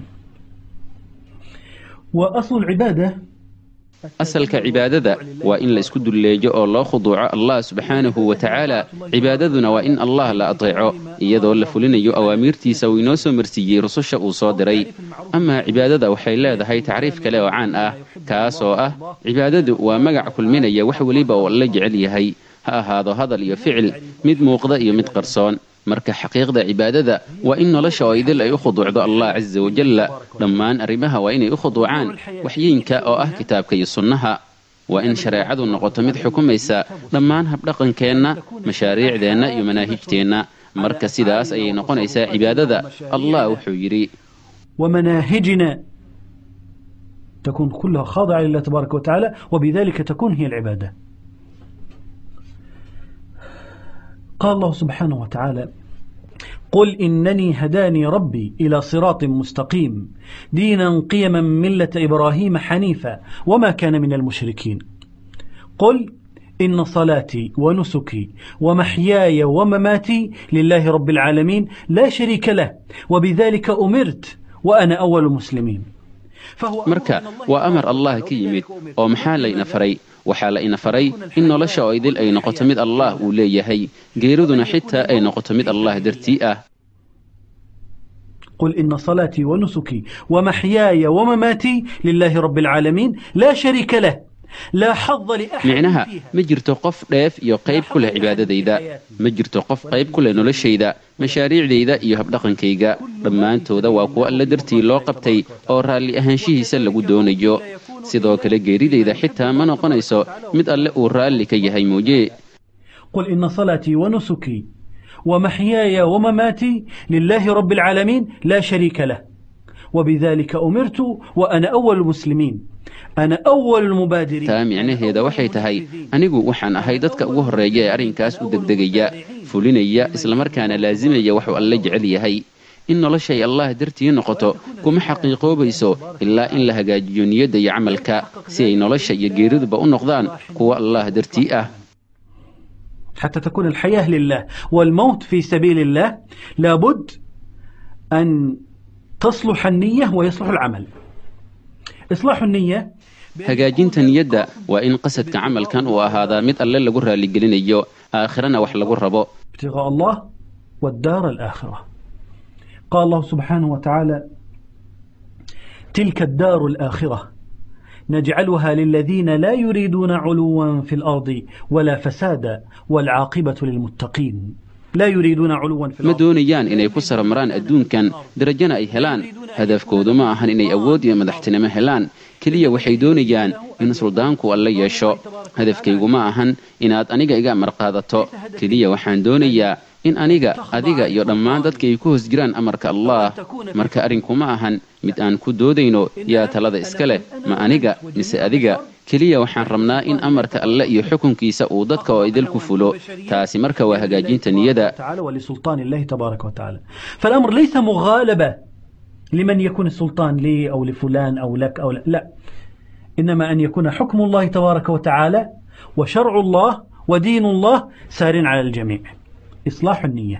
وأصل العبادة asalka cibaadada waa in la isku dulleejo oo loo khuduuco allah subxaanahu wa tacaala cibaadaduna waa in allah la ateeco iyadoo la fulinayo awaamiirtiisa uu inoo soo marsiiyey rususha uu soo diray amaa cibaadada waxay leedahay tacriif kale oo caan ah kaas oo ah cibaadadu waa magac kulminaya wax weliba oo la jecel yahay ha ahaado hadal iyo ficil mid muuqda iyo mid qarsoon marka xaqiiqda cibaadada waa in nolosha oo idil ay u khuduucdo allah casa wajalla dhammaan arrimaha waa inay u khuduucaan waxyiinka oo ah kitaabka iyo sunnaha waa in shareecadu noqoto mid xukumaysa dhammaan habdhaqankeenna mashaariicdeenna iyo manaahijteenna marka sidaas ayay noqonaysaa cibaadada allah wuxuu yidhi ومناهجنا تكون كلها خاضعة لله تبارك وتعالى وبذلك تكون هي العبادة قال الله سبحانه وتعالى قل إنني هداني ربي إلى صراط مستقيم دينا قيما ملة إبراهيم حنيفا وما كان من المشركين قل إن صلاتي ونسكي ومحياي ومماتي لله رب العالمين لا شريك له وبذلك أمرت وأنا أول المسلمين فهو marka waa amar allah ka yimid oo maxaa layna faray waxaa la ina faray in nolosha oo idil ay noqoto mid allah uu leeyahay geeriduna xitaa ay noqoto mid allah dartii ah قل إن صلاتي ونسكي ومحياي ومماتي لله رب العالمين لا شريك له لا حظ لأحد micnaha فيها ma jirto qof dheef iyo qayb ku leh cibaadadayda ma jirto qof qayb ku leh noloshayda mashaariicdayda iyo habdhaqankayga dhammaantooda waa kuwo alla dartii loo qabtay oo raalli ahaanshihiisa lagu doonayo sidoo kale geeridayda xitaa ma noqonayso mid alle uu raalli ka yahay mooye قل إن صلاتي ونسكي ومحياي ومماتي لله رب العالمين لا شريك له وبذلك أمرت وأنا أول المسلمين أنا أول المبادرين taa micnaheeda waxay tahay anigu waxaan ahay dadka ugu horreeya ee arrinkaas u degdegaya fulinaya islamarkaana laasimaya waxuu alle jecel yahay in noloshay allah dartii noqoto kuma xaqiiqoobayso ilaa in la hagaajiyo niyadda iyo camalka si ay nolosha iyo geeriduba u noqdaan kuwa allah dartii ah حتى تكون الحياة لله والموت في سبيل الله لابد أن تصلح النية ويصلح العمل إصلاح النية hagaajinta niyadda waa in qasadka camalkan uu ahaadaa mid alle lagu raalligelinayo aakhirana wax lagu rabo ابتغاء الله والدار الآخرة قال الله سبحانه وتعالى تلك الدار الآخرة نجعلها للذين لا يريدون علوا في الأرض ولا فسادا والعاقبة للمتقين لا يريدون علوا في ma الأرض doonayaan inay ku saramaraan adduunkan darajana ay helaan hadafkoodu ma ahan inay awood iyo madaxtinimo helaan keliya waxay doonayaan in suldaanku alle yeesho hadafkaygu ma ahan inaad aniga iga amar qaadato keliya waxaan doonayaa in aniga adiga iyo dhammaan dadka ay ku hoos jiraan amarka allah marka arrinku ma ahan mid aan ku doodayno yaa talada iska leh ma aniga mise adiga keliya waxaan rabnaa in amarka alle iyo xukunkiisa uu dadka oo idil ku fulo taasi marka waa hagaajinta niyada تعالى ولسلطان الله تبارك وتعالى فالأمر ليس مغالبة لمن يكون السلطان لي أو لفلان أو لك أو لا, لا. إنما أن يكون حكم الله تبارك وتعالى وشرع الله ودين الله سار على الجميع إصلاح النية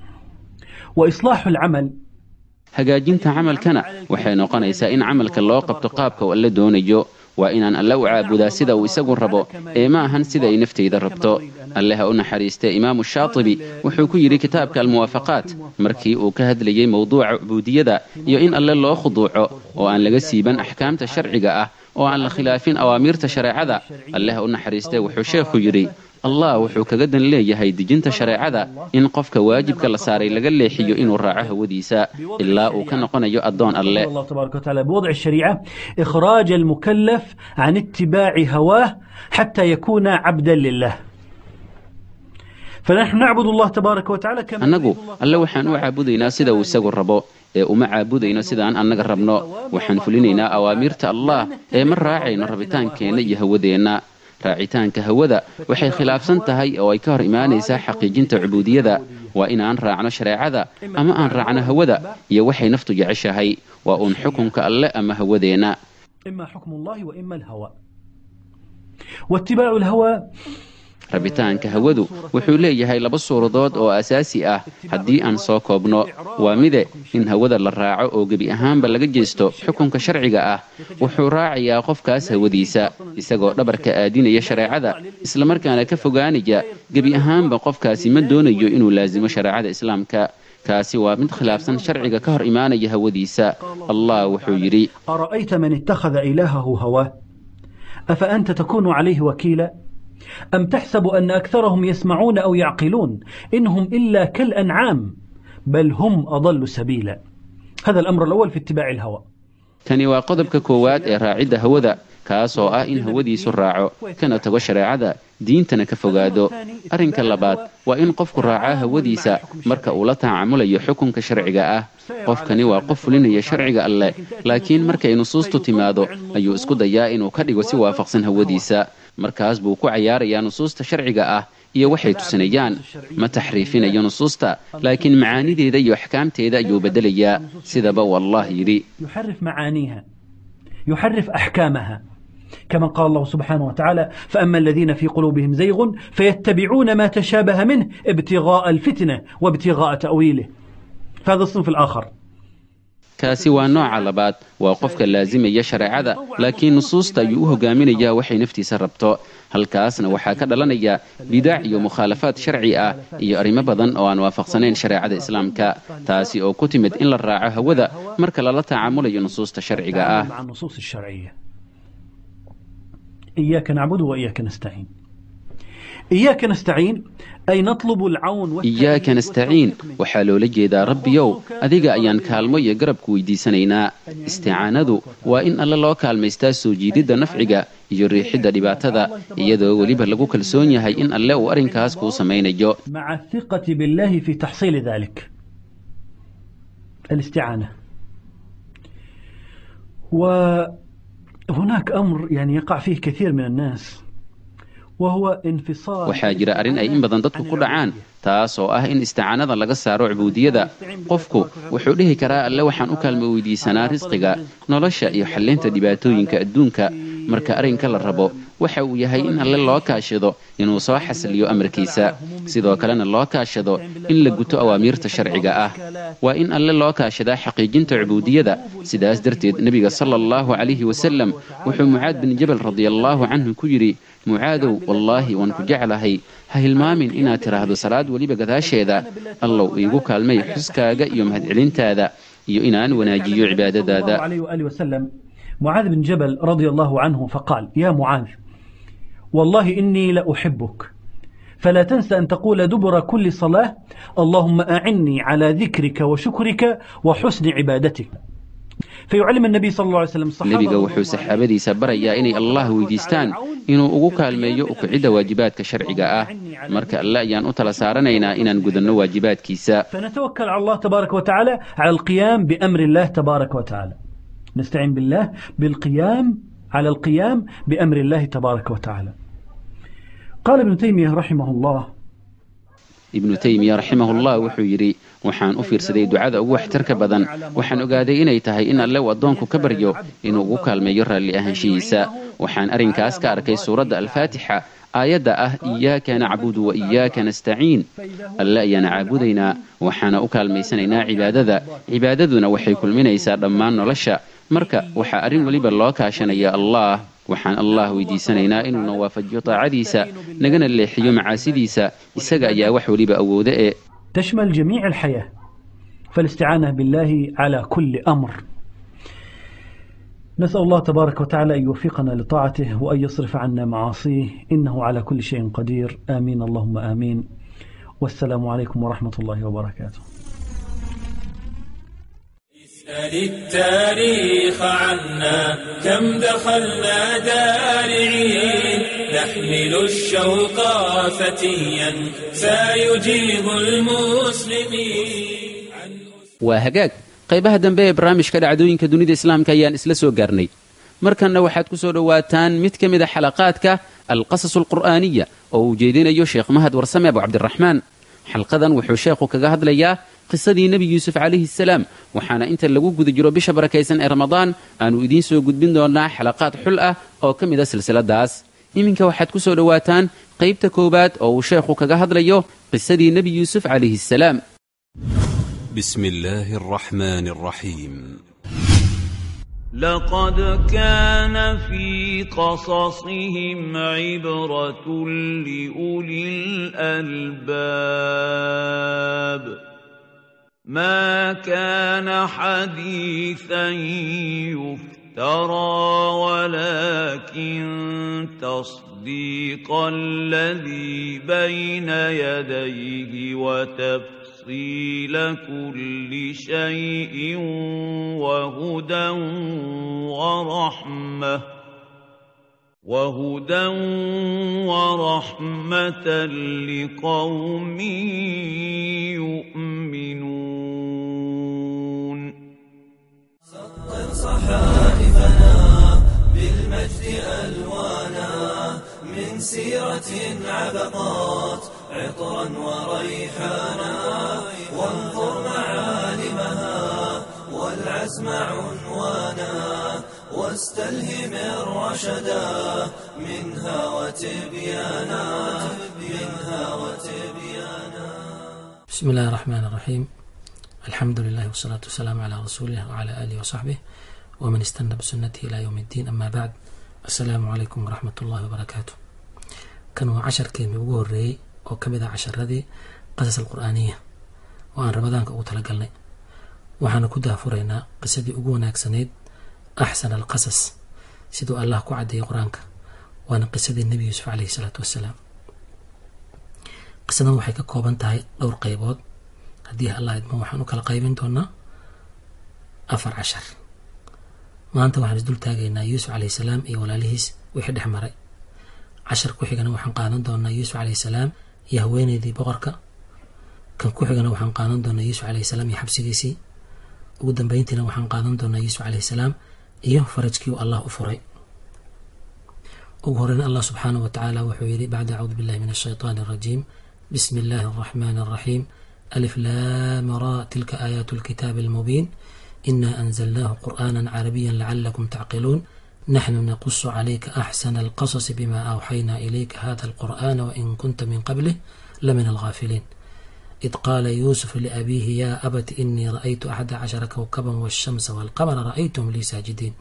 وإصلاح العمل hagaajinta camalkana waxay noqonaysaa in camalka loo qabto qaabka uu alle doonayo waa inaan alle u caabudaa sida uu isagu rabo ee ma ahan sida ay naftayda rabto alle ha u naxariistee imaamu shaatibi wuxuu ku yidhi kitaabka almuwaafaqaat markii uu ka hadlayey mowduuca cubuudiyada iyo in alle loo khuduuco oo aan laga siiban axkaamta sharciga ah oo aan la khilaafin awaamiirta shareecada alle ha u naxariistee wuxuu sheekhu yidhi allah wuxuu kaga dan leeyahay dejinta shareecada in qofka waajibka la saaray laga leexiyo inuu raaco hawadiisa ilaa uu ka noqonayo addoon alle الله تبارك وتعالى بوضع الشريعة إخراج المكلف عن اتباع هواه حتى يكون عبدا لله فنحن نعبد الله تبارك وتعالى كما annagu alle waxaan u caabudaynaa sida uu isagu rabo ee uma caabudayno sidaan annaga rabno waxaan fulinaynaa awaamiirta allah ee ma raacayno rabitaankeenna iyo hawadeenna raacitaanka hawada waxay khilaafsan tahay oo ay ka hor imaanaysaa xaqiijinta cubuudiyada waa inaan raacno shareecada ama aan raacno hawada iyo waxay naftu jeceshahay waa uun xukunka alle ama hawadeenna إما حكم الله وإما الهوى واتباع الهوى rabitaanka hawadu wuxuu leeyahay laba suuradood oo asaasi ah haddii aan soo koobno waa mide in hawada la raaco oo gebi ahaanba laga jeesto xukunka sharciga ah wuxuu raacayaa qofkaas hawadiisa isagoo dhabarka aadinaya shareecada islamarkaana ka fogaanaya gebi ahaanba qofkaasi ma doonayo inuu laasimo shareecada islaamka kaasi waa mid khilaafsan sharciga ka hor imaanaya hawadiisa allah wuxuu yidhi أرأيت من اتخذ إلهه هواه أفأنت تكون عليه وكيلا أم تحسب أن أكثرهم يسمعون أو يعقلون إنهم إلا كالأنعام بل هم أضل سبيلا هذا الأمر الأول في اتباع الهوى kani waa qodobka koowaad ee raacidda hawada kaasoo ah in hawadiisu raaco kana tago shareecada diintana ka fogaado arrinka labaad waa in qofku raacaa hawadiisa marka uu la tacaamulayo xukunka sharciga ah qofkani waa qof fulinaya sharciga alleh laakiin markay nusuustu timaado ayuu isku dayaa inuu ka dhigo si waafaqsan hawadiisa markaas buu ku cayaarayaa nusuusta sharciga ah iyo waxay tusinayaan ma taxriifinayo nusuusta laakiin macaanideeda iyo axkaamteeda ayuu beddelayaa sidaba uu allah yidhi يحرف معانيها يحرف أحكامها كما قال الله سبحانه وتعالى فأما الذين في قلوبهم زيغ فيتبعون ما تشابه منه ابتغاء الفتنة وابتغاء تأويله فهذا الصنف الآخر kaasi waa nooca labaad waa qofka laasimaya shareecada laakiin nusuusta ayuu u hogaaminayaa waxay naftiisa rabto halkaasna waxaa ka dhalanaya bidac iyo mukhaalafaad sharci ah iyo arrimo badan oo aan waafaqsanayn shareecada islaamka taasi oo ku timid in la raaco hawada marka lala tacaamulayo nusuusta sharciga ah مع النصوص الشرعية إياك نعبد وإياك نستعين إياك نستعين أي نطلب العون والتأييد iyaaka nastaciin waxaa loola jeedaa rabbiyow adiga ayaan kaalmo iyo garabku weydiisanaynaa isticaanadu waa in alle loo kaalmaystaa soo jiididda nafciga iyo riixidda dhibaatada iyadoo weliba lagu kalsoon yahay in alle uu arrinkaas kuu samaynayo مع الثقة بالله في تحصيل ذلك الاستعانة وهناك أمر يعني يقع فيه كثير من الناس وهو انفصال waxaa jira arrin ay in badan dadku ku dhacaan taas oo ah in isticaanada laga saaro cubuudiyada qofku wuxuu dhihi karaa alle waxaan u kaalmo weydiisanaa risqiga nolosha iyo xallinta dhibaatooyinka adduunka marka arrinka la rabo waxa uu yahay in alle loo kaashado inuu soo xasiliyo amarkiisa sidoo kalena loo kaashado in la guto awaamiirta sharciga ah waa in alle loo kaashadaa xaqiijinta cubuudiyada sidaas darteed nebiga sala allahu calayhi wasalam wuxuu mucaad bin jabal radiallaahu canhu ku yidhi mucaadow wallaahi waan ku jeclahay ha hilmaamin inaad tidhaahdo salaad weliba gadaasheeda allow iigu kaalmay xuskaaga iyo mahadcelintaada iyo inaan wanaajiyo الله cibaadadaada عليه وآله وسلم معاذ بن جبل رضي الله عنه فقال يا معاذ والله إني لأحبك فلا تنسى أن تقول دبر كل صلاة اللهم أعني على ذكرك وشكرك وحسن عبادتك فيعلم النبي صلى الله عليه وسلم الصحابة nebiga wuxuu saxaabadiisa barayaa inay allah weydiistaan inuu ugu kaalmeeyo ukucidda waajibaadka sharciga ah marka alle ayaan u tala saaranaynaa inaan gudanno waajibaadkiisa فنتوكل على الله تبارك وتعالى على القيام بأمر الله تبارك وتعالى نستعين بالله بالقيام على القيام بأمر الله تبارك وتعالى قال ابن تيمية رحمه الله ibnu taymiya raximahullah wuxuu yidhi waxaan u fiirsaday ducada ugu waxtarka badan waxaan ogaaday inay tahay in alle uu addoonku ka baryo inuu ugu kaalmeeyo raalli ahaanshihiisa waxaan arrinkaas ka arkay suuradda alfaatixa aayadda ah iyaaka nacbudu wa iyaaka nastaciin alle ayaana caabudaynaa waxaana u kaalmaysanaynaa cibaadada cibaadaduna waxay kulminaysaa dhammaan nolosha marka waxaa arrin weliba loo kaashanaya allah waxaan allah weydiisanaynaa inuuna waafajiyo taacadiisa nagana leexiyo macaasidiisa isaga ayaa wax weliba awooda ee تشمل جميع الحياة فالاستعانة بالله على كل أمر نسأل الله تبارك وتعالى أن يوفقنا لطاعته وأن يصرف عنا معاصيه إنه على كل شيء قدير آمين اللهم آمين والسلام عليكم ورحمة الله وبركاته اسأل التاريخ عنا كم دخلنا دارعين نحمل الشوق فتيا سيجيب المسلمين waa hagaag qaybaha dambe ee barnaamijka dhacdooyinka dunida islaamka ayaan isla soo gaarnay markanna waxaad ku soo dhowaataan mid ka mid a xalaqaadka alqasas alqur'aaniya oo uu jeedinayo sheekh mahad warsame abu cabdiraxmaan xalqadan wuxuu sheekhu kaga hadlayaa qisadii nebi yuusuf calayhi salaam waxaana inta lagu guda jiro bisha barakaysan ee ramadaan aanu idiin soo gudbin doonaa xalaqaad xul ah oo ka mid a silsiladaas iminka waxaad ku soo dhowaataan qaybta koowaad oo uu sheekhu kaga hadlayo qisadii nebi yuusuf calayhi salaam بسم الله الرحمن الرحيم لقد كان في قصصهم عبرة لأولي الألباب ما كان حديثا يفترى ولكن تصديق الذي بين يديه وتفسير تفصيل كل شيء وهدى ورحمة وهدى ورحمة لقوم يؤمنون سطر صحائفنا بالمجد ألوانا من سيرة عبقات عطرا وريحانا وانظر معالمها والعزم عنوانا واستلهم الرشدا منها وتبيانا منها وتبيانا بسم الله الرحمن الرحيم الحمد لله والصلاة والسلام على رسوله وعلى آله وصحبه ومن استنى بسنته إلى يوم الدين أما بعد السلام عليكم ورحمة الله وبركاته كان هو عشر كلمة ugu horeeyey oo ka mid ah casharadii qasas alqur'aaniya oo aan ramadaanka ugu talagalnay waxaana ku daafuraynaa qisadii ugu wanaagsanayd axsan alqasas siduu allah ku caddeeyay qur-aanka waana qisadii nebi yuusuf caleyhi salaatu wassalaam qisadan waxay ka kooban tahay dhowr qaybood haddii allah idmo waxaan u kala qaybin doonaa afar cashar maanta waxaan isdul taagaynaa yuusuf caleyhi salaam iyo walaalihiis wixii dhex maray cashar ku xigana waxaan qaadan doonaa yuusuf caleyhi salaam iyo haweeneydii boqorka kan ku xigana waxaan qaadan doonaa yuusuf caleyhi salaam iyo xabsigiisii ugu dambeyntiina waxaan qaadan doonaa yuusuf caleyhi salaam iyo farajkii uu allah u furay ugu horeyna allah subxaanahu wa tacaala wuxuu yidhi bacda acuudu billahi min ashaytaani arajiim bismi illaahi alraxmaani alraxiim alif laama ra tilka aayaatu alkitaabi almubiin inaa anzalnaahu qur'aana carabiya lacalakum tacqiluun نحن نقص عليك أحسن القصص بما أوحينا إليك هذا القرآن وإن كنت من قبله لمن الغافلين إذ قال يوسف لأبيه يا أبت إني رأيت أحد عشر كوكبا والشمس والقمر رأيتهم لي ساجدين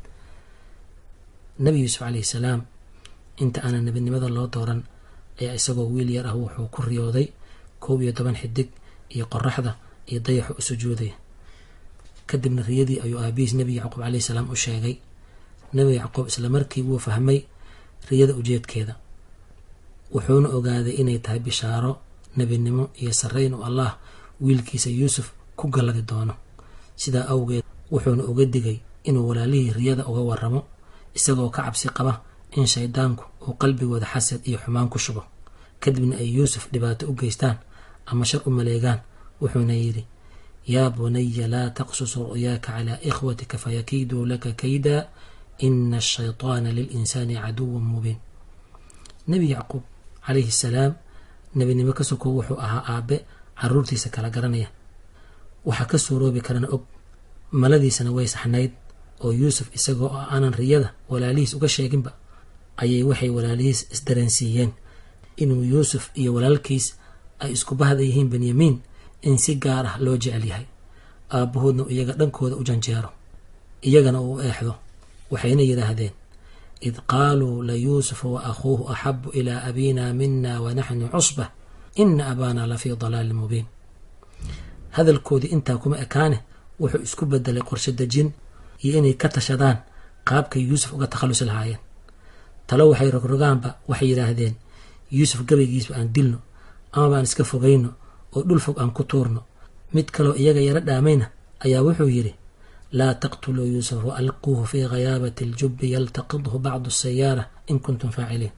نبي يوسف عليه السلام inta aanan nebinimada loo dooran ayaa isagoo wiil yar ah wuxuu ku riyooday koob iyo toban xidig iyo qoraxda iyo dayaxu u sujuudaya kadibna riyadii ayuu aabihiis nebi yacquub caleyhi salaam u sheegay nebi yacquub islamarkii wuu fahmay riyada ujeedkeeda wuxuuna ogaaday inay tahay bishaaro nebinimo iyo sarreyn uu allah wiilkiisa yuusuf ku galladi doono sidaa awgeed wuxuuna uga digay inuu walaalihii riyada uga waramo isagoo ka cabsi qaba in shaydaanku uu qalbigooda xasad iyo xumaan ku shubo kadibna ay yuusuf dhibaato u geystaan ama shar u maleegaan wuxuuna yidhi yaa bunaya laa taqsus ru'yaaka calaa ikhwatika fayakiiduu laka kaydaa ina ashaytaana lilinsaani caduwan mubiin nebi yacquub calayhi salaam nebinimo ka sokow wuxuu ahaa aabe caruurtiisa kala garanaya waxaa ka suuroobi karana og maladiisana way saxnayd oo yuusuf isagoo oo aanan riyada walaalihiis uga sheeginba ayay waxay walaalihiis isdareensiiyeen inuu yuusuf iyo walaalkiis ay isku bahda yihiin benyamiin in si gaar ah loo jecel yahay aabbahoodna iyaga dhankooda u janjeero iyagana uu eexdo waxayna yidhaahdeen id qaaluu layuusufu wa akhuuhu axabu ilaa abina mina wanaxnu cusbah ina abaana lafii dalaalin mubiin hadalkoodii intaa kuma ekaane wuxuu isku bedelay qorshe dejin iyo inay ka tashadaan qaabkay yuusuf uga takhallusi lahaayeen talo waxay rogrogaanba waxay yidhaahdeen yuusuf gabaygiisba aan dilno ama baan iska fogayno oo dhul fog aan ku tuurno mid kaloo iyaga yaro dhaamayna ayaa wuxuu yidhi laa taqtuluu yuusuf wa alquuhu fii ghayaabati aljubbi yaltaqidhu bacdu asayaara in kuntum faaciliin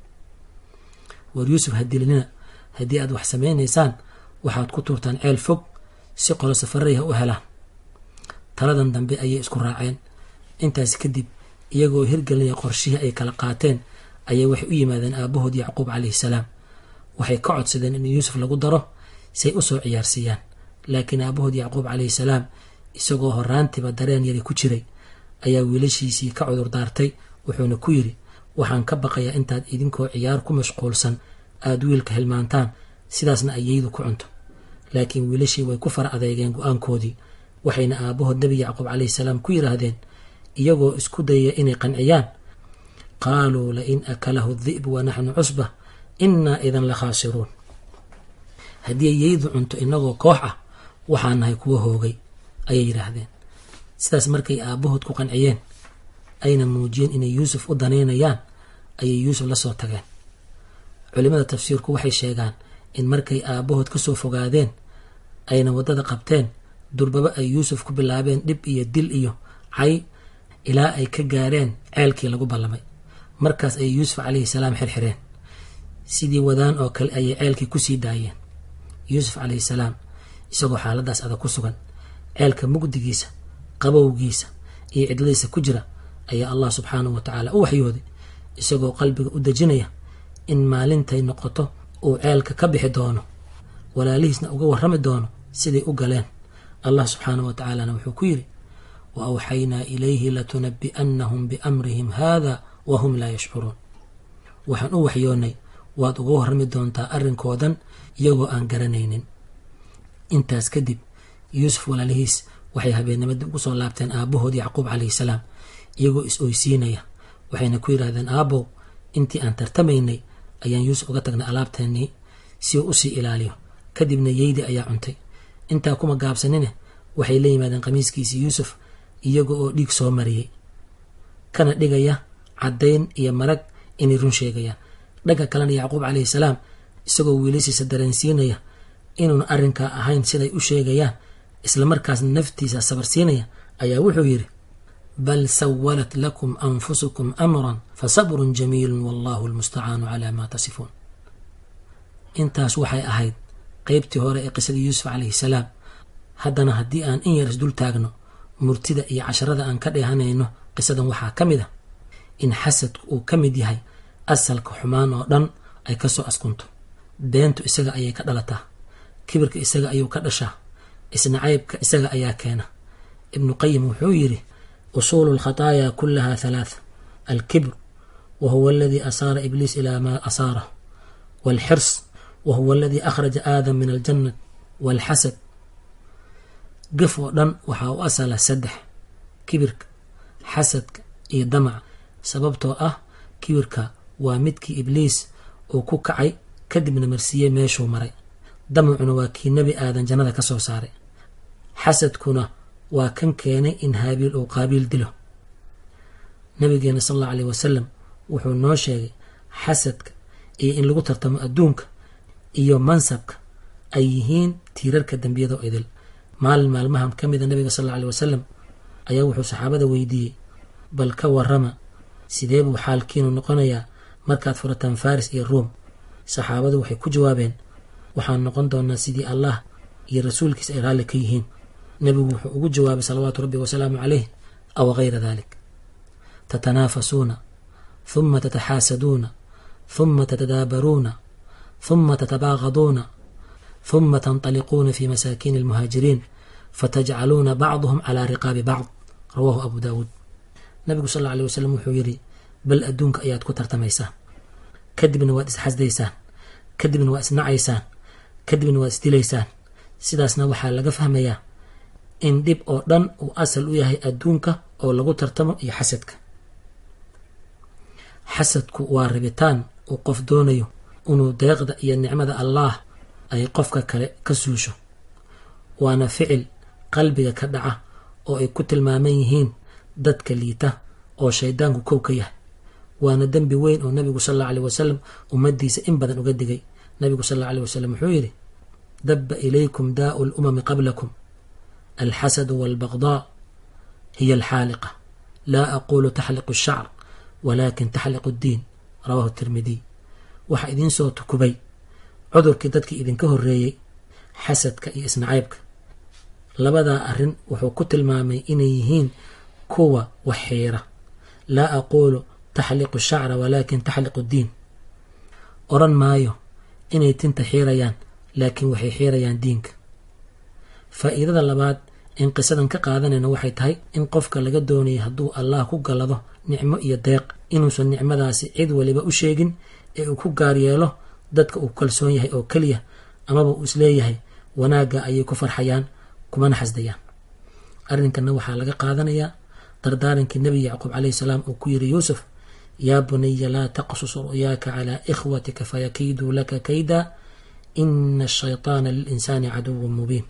war yuusuf ha dilinina haddii aad wax samaynaysaan waxaad ku tuurtaan ceel fog si qolo safaray ha u helaan taladan dambe ayay isku raaceen intaas kadib iyagoo hirgelinaya qorshihii ay kala qaateen ayay waxay u yimaadeen aabahood yacquub calayhi salaam waxay ka codsadeen in yuusuf lagu daro say u soo ciyaarsiiyaan laakiin aabahood yacquub calayhi salaam isagoo horaantiba dareen yari ku jiray ayaa wiilashiisii ka cudur daartay wuxuuna ku yidhi waxaan ka baqayaa intaad idinkoo ciyaar ku mashquulsan aada wiilka hilmaantaan sidaasna ayaydu ku cunto laakiin wiilashii way ku fara adeegeen go-aankoodii waxayna aabahood nebi yacquub calayhi salaam ku yidhaahdeen iyagoo isku dayaya inay qanciyaan qaaluu lain akalahu di'bu wa naxnu cusba innaa idan la khaasiruun haddii ayaydu cunto inagoo koox ah waxaa nahay kuwa hoogay ayay yidhaahdeen sidaas markay aabahood ku qanciyeen ayna muujiyeen inay yuusuf u danaynayaan ayay yuusuf la soo tageen culimada tafsiirku waxay sheegaan in markay aabahood ka soo fogaadeen ayna waddada qabteen durbaba ay yuusuf ku bilaabeen dhib iyo dil iyo cay ilaa ay ka gaareen ceelkii lagu ballamay markaas ayay yuusuf calayhi salaam xirxireen sidii wadaan oo kale ayay ceelkii kusii daayeen yuusuf calayhi salaam isagoo xaaladaas adag ku sugan ceelka mugdigiisa qabowgiisa iyo cidladiisa ku jira ayaa allah subxaanahu wa tacaala u waxyooday isagoo qalbiga u dejinaya in maalintay noqoto uu ceelka ka bixi doono walaalihiisna uga warrami doono siday u galeen allah subxaanahu wa tacaalana wuxuu ku yidhi wa awxaynaa ilayhi latunabi'annahum biamrihim haada wa hum laa yashcuruun waxaan u waxyoonnay waad uga warrami doontaa arrinkoodan iyagoo aan garanaynin intaas kadib yuusuf walaalihiis waxay habeennimadii ugu soo laabteen aabahood yacquub calayhi salaam iyagoo is oysiinaya waxayna ku yidhaahdeen aabow intii aan tartamaynay ayaan yuusuf uga tagnay alaabteennii si uu usii ilaaliyo kadibna yeydi ayaa cuntay intaa kuma gaabsanine waxay la yimaadeen qamiiskiisii yuusuf iyaga oo dhiig soo mariyey kana dhigaya caddayn iyo marag inay run sheegayaan dhanka kalena yacquub calayhi salaam isagoo wiilashiisa dareensiinaya inuuna arrinkaa ahayn siday u sheegayaan islamarkaasna naftiisa sabarsiinaya ayaa wuxuu yidhi bal sawalat lakum anfusukum amran fasabrun jamiilun wallahu almustacaanu calaa maa tasifuun intaas waxay ahayd qeybtii hore ee qisadii yuusuf calayhi salaam haddana haddii aan in yar isdul taagno murtida iyo casharada aan ka dheehanayno qisadan waxaa ka mid a in xasadku uu ka mid yahay asalka xumaan oo dhan ay ka soo askunto beentu isaga ayay ka dhalataa kibirka isaga ayuu ka dhashaa isnacaybka isaga ayaa keena ibnu qayim wuxuu yidhi usuulu alkhataaya kullaha halaatha alkibr wa huwa aladii asaara ibliis ilaa maa asaarah waalxirs wa huwa aladii akhraja aadam min aljanna waalxasad gaf oo dhan waxaa u asala saddex kibirka xasadka iyo damaca sababtoo ah kibirka waa midkii ibliis uu ku kacay kadibna marsiiyey meeshuu maray damacuna waa kii nebi aadan jannada ka soo saaray xasadkuna waa kan keenay in haabiil uu qaabiil dilo nabigeena sal allau aleyh wasalam wuxuu noo sheegay xasadka iyo in lagu tartamo adduunka iyo mansabka ay yihiin tiirarka dembiyada oo idil maalin maalmahan ka mida nabiga sal alla aley wasalam ayaa wuxuu saxaabada weydiiyey bal ka warrama sidee buu xaalkiinu noqonayaa markaad furataan faris iyo ruom saxaabadu waxay ku jawaabeen waxaan noqon doonaa sidii allah iyo rasuulkiisa ay raalli ka yihiin nebigu wuxuu ugu jawaabay salawaatu rabbi wasalaamu caleyh aw gayra dalik tatanaafasuuna huma tataxaasaduuna huma tatadaabaruuna huma tatabaaqaduuna huma tanطaliquuna fi masaakiini almuhaajiriin fatajcaluuna bacduhum calaa riqaabi bacd rawaahu abu daawuud nabigu sal alla alay wasalam wuxuu yidhi bal adduunka ayaad ku tartamaysaan kadibna waad isxasdaysaan kadibna waad isnacaysaan kadibna waad isdilaysaan sidaasna waxaa laga fahmayaa in dhib oo dhan uu asal u yahay adduunka oo lagu tartamo iyo xasadka xasadku waa rabitaan uu qof doonayo inuu deeqda iyo nicmada allaah ay qofka kale ka suusho waana ficil qalbiga ka dhaca oo ay ku tilmaaman yihiin dadka liita oo shaydaanku kow ka yahay waana dembi weyn oo nabigu sal alla aleh wasalam ummaddiisa in badan uga digay nabigu sal alla aleh wasalam wuxuu yidhi dabba ilaykum daa'u lumami qablakum alxasadu walbaqdaa hiya alxaaliqa laa aquulu taxliqu ashacr walaakin taxliqu ddiin rawahu tirmidiy waxaa idiin soo tukubay cudurkii dadkii idinka horreeyey xasadka iyo isnacaybka labadaa arrin wuxuu ku tilmaamay inay yihiin kuwa wax xiira laa aquulu taxliqu shacra walaakin taxliqu ddiin odhan maayo inay tinta xiirayaan laakiin waxay xiirayaan diinka faa'iidada labaad in qisadan ka qaadanayna waxay tahay in qofka laga doonayay hadduu allah ku gallado nicmo iyo deeq inuusan nicmadaasi cid waliba u sheegin ee uu ku gaar yeelo dadka uu kalsoon yahay oo keliya amaba uu isleeyahay wanaagga ayay ku farxayaan kumana xasdayaan arrinkanna waxaa laga qaadanayaa dardaarankii nebi yacquub calayhi salaam uu ku yiri yuusuf yaa bunaya laa taqsus ru'yaaka calaa ikhwatika fayakiiduu laka kayda ina ashaytaana lilinsaani caduwun mubiin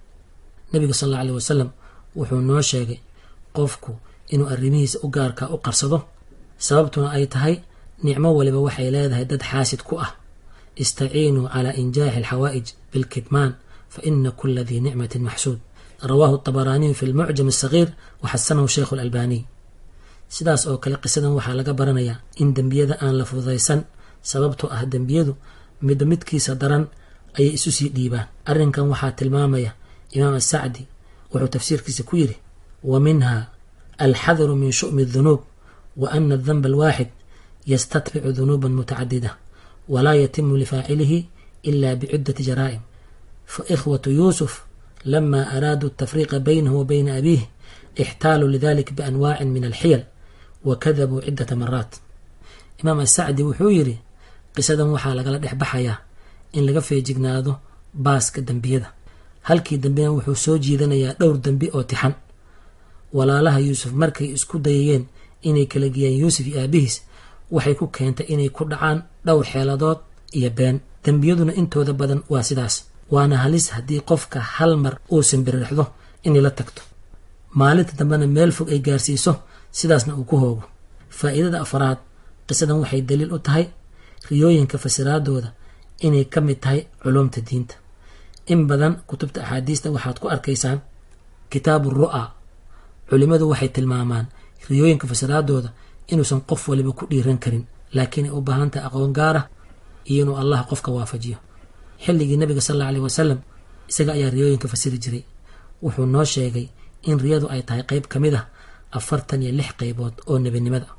nebiga sal alla aleh wasalam wuxuu noo sheegay qofku inuu arrimihiisa u gaarkaa u qarsado sababtuna ay tahay nicmo waliba waxay leedahay dad xaasid ku ah istaciinuu calaa injaaxi alxawaa'ij bilkidmaan fa ina kula dii nicmatin maxsuud rawaahu طabaraaniyu fi lmucjam asagiir waxasanahu sheikhu lalbaaniy sidaas oo kale qisadan waxaa laga baranayaa in dembiyada aan la fududaysan sababtoo ah dembiyadu midba midkiisa daran ayay isu sii dhiibaan arrinkan waxaa tilmaamaya imaam asacdi wuxuu tafsiirkiisa ku yidhi wa minha alxadru min shu'mi اdunuub wa ana adanba alwaaxid yastatbicu dunuuba mutacadida walaa yatimu lifaacilihi ila biciddati jaraa'im faikhwatu yuusuf lama araaduu atafriiqa baynahu wa bayna abiih ixtaaluu lidalik bianwaacin min alxiyal wa kadabuu ciddata maraat imaam asacdi wuxuu yidhi qisadan waxaa lagala dhex baxayaa in laga feejignaado baaska dembiyada halkii dembena wuxuu soo jiidanayaa dhowr dembi oo tixan walaalaha yuusuf markay isku dayayeen inay kala geeyaan yuusuf iyo aabihiis waxay ku keentay inay ku dhacaan dhowr xeeladood iyo been dembiyaduna intooda badan waa sidaas waana halis haddii qofka hal mar uusan biririxdo inay la tagto maalinta dambena meel fog ay gaarsiiso sidaasna uu ku hoogo faa'iidada afraad qisadan waxay daliil u tahay riyooyinka fasiraadooda inay ka mid tahay culumta diinta in badan kutubta axaadiista waxaad ku arkaysaan kitaabu ru'a culimmadu waxay tilmaamaan riyooyinka fasiraadooda inuusan qof waliba ku dhiiran karin laakiin ay u baahan tahay aqoon gaara iyo inuu allah qofka waafajiyo xilligii nabiga sal alla aleh wasalam isaga ayaa riyooyinka fasiri jiray wuxuu noo sheegay in riyadu ay tahay qayb ka mid ah afartan iyo lix qaybood oo nebinimada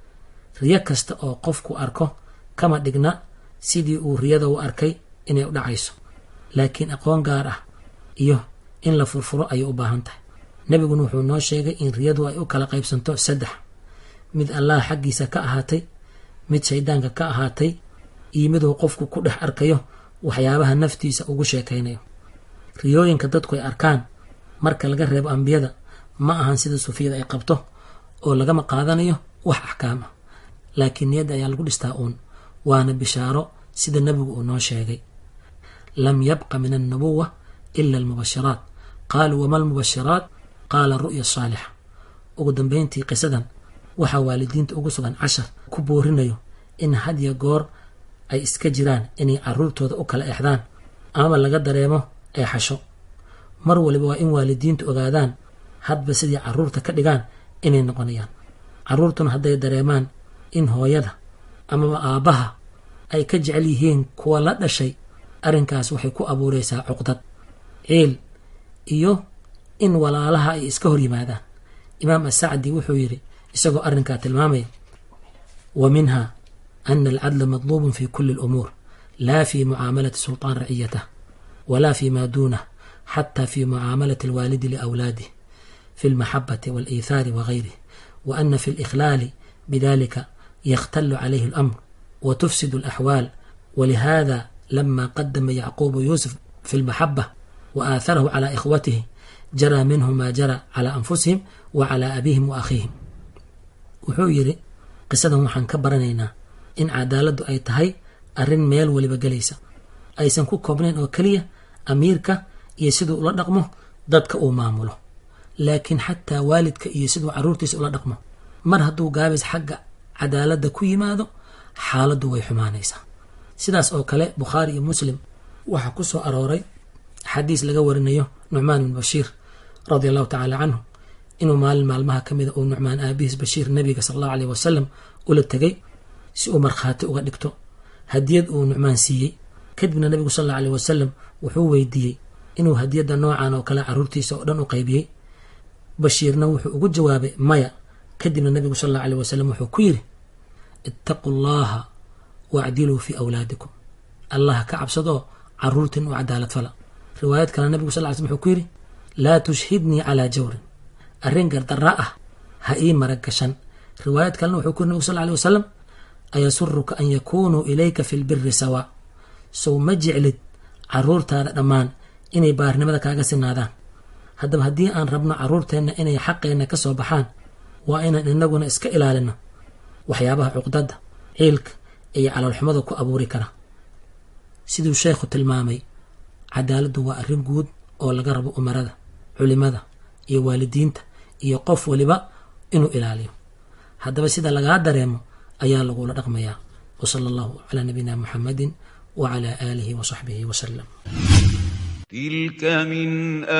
riyo kasta oo qofku arko kama dhigna sidii uu riyada u arkay inay u dhacayso laakiin aqoon gaar ah iyo in la furfuro ayay u baahan tahay nebiguna wuxuu noo sheegay in riyadu ay u kala qaybsanto saddex mid allah xaggiisa ka ahaatay mid shaydaanka ka ahaatay iyo miduu qofku ku dhex arkayo waxyaabaha naftiisa ugu sheekaynayo riyooyinka dadku ay arkaan marka laga reebo ambiyada ma ahan sida sufiyada ay qabto oo lagama qaadanayo wax axkaam ah laakiin niyadda ayaa lagu dhistaa uun waana bishaaro sida nebigu uu noo sheegay lam yabqa min annubuwa ila almubashiraat qaaluu wama almubashiraat qaala ru'ya saalixa ugu dambeyntii qisadan waxaa waalidiinta ugu sugan cashar ku boorinayo in hadya goor ay iska jiraan inay caruurtooda u kala exdaan amaba laga dareemo eexasho mar waliba waa in waalidiintu ogaadaan hadba sidii caruurta ka dhigaan inay noqonayaan caruurtuna hadday dareemaan in hooyada amaba aabbaha ay ka jecel yihiin kuwa la dhashay arrinkaas waxay ku abuureysaa cuqdad ciil iyo in walaalaha ay iska hor yimaadaan imaam asacdi wuxuu yidhi isagoo arrinkaa tilmaamaya wa minha ana alcadla madluubun fi kuli alumuur laa fi mucaamalati sulطaan raciyatah wala fi ma duunah xata fi mucaamalati alwaalidi liawlaadih fi almaxabati waaliithaari wagayrih wa ana fi اlikhlaali bidalika yakhtalu calayhi اlamr وتفسد الأحوال ولهذا لما قدم يعقوب يوسف في المحبة وآثره على إخوته جرى منه ما جرى على أنفسهم وعلى أبيهم وأخيهم wuxuu yidhi qisadan waxaan ka baranaynaa in cadaaladdu ay tahay arrin meel waliba gelaysa aysan ku koobnayn oo keliya amiirka iyo siduu ula dhaqmo dadka uu maamulo laakiin xataa waalidka iyo siduu carruurtiisa ula dhaqmo mar hadduu gaabis xagga cadaaladda ku yimaado xaaladdu way xumaanaysaa sidaas oo kale bukhaari iyo muslim waxaa ku soo arooray xadiis laga warinayo nucmaan bin bashiir radia allahu tacaala canhu inuu maalin maalmaha ka mida uu nucmaan aabihiis bashiir nabiga sala allahu aleyh wasalam ula tegay si uu markhaati uga dhigto hadiyad uu nucmaan siiyey kadibna nabigu sal allahu aleyh wasalam wuxuu weydiiyey inuu hadiyadda noocan oo kale carruurtiisa oo dhan u qaybiyey bashiirna wuxuu ugu jawaabay maya kadibna nabigu sal allahu aleyh wasalam wuxuu ku yidhi ittaquu llaha wacdiluu fii awlaadikum allah ka cabsadoo carruurtin u cadaalad fala riwaayad kale nabigu sal ly slm wuxuu ku yidhi laa tushhidnii calaa jawrin arrin gardarra ah ha ii marag gashan riwaayad kalena wuxuu ku yiri nabig sal alay wasalam ayasuruka an yakunuu ilayka fi lbiri sawaa sow ma jeclid carruurtaada dhammaan inay baarnimada kaaga sinaadaan haddaba haddii aan rabno carruurteenna inay xaqeenna ka soo baxaan waa inaan inaguna iska ilaalino waxyaabaha cuqdadda ciilka iyo caloolxumada ku abuuri kara siduu sheekhu tilmaamay cadaaladdu waa arrin guud oo laga rabo umarada culimada iyo waalidiinta iyo qof waliba inuu ilaaliyo haddaba sida lagaa dareemo ayaa lagula dhaqmayaa wasala allahu calaa nabiyina muxamedin wacala aalihi wasaxbihi wasalam تلك من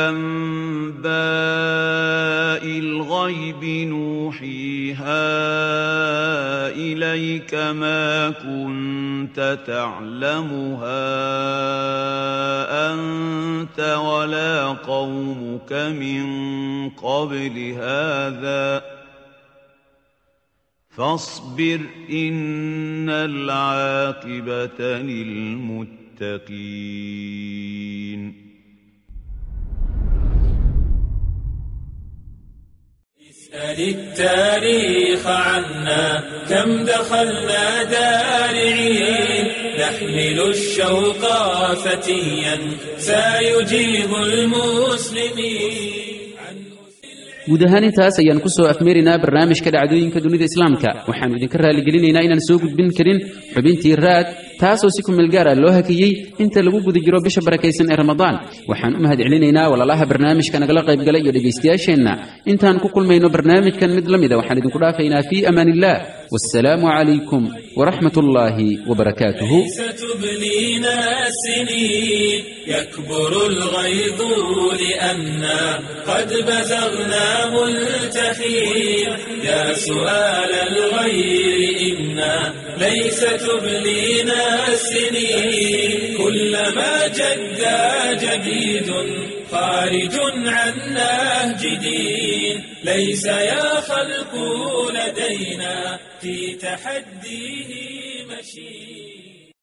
أنباء الغيب نوحيها إليك ما كنت تعلمها أنت ولا قومك من قبل هذا فاصبر إن العاقبة للمتقين اسأل التاريخ عنا كم دخلنا دارعين نحمل الشوق فتيا سيجيب المسلمين guud ahaan intaas ayaan ku soo afmeerinaa barnaamijka dhacdooyinka dunida islaamka waxaannu idinka raalligelinaynaa inaan soo gudbin karin xubintii raad taasoo si kumeel gaara loo hakiyey inta lagu guda jiro bisha barakaysan ee ramadaan waxaan u mahad celinaynaa walaalaha barnaamijka nagala qaybgala iyo dhegaystayaasheenna intaan ku kulmayno barnaamijkan mid la mida waxaan idinku dhaafaynaa fii amaan illah wassalaamu calaykum waraxmat ullaahi wabarakaatuhu ستبلينا السنين يكبر الغيظ لأنا قد بزغنا ملتحين يا سؤال الغير إنا ليس تبلينا السنين كلما جدا جديد خارج عن نهج دين ليس يا خلق لدينا في تحديه مشين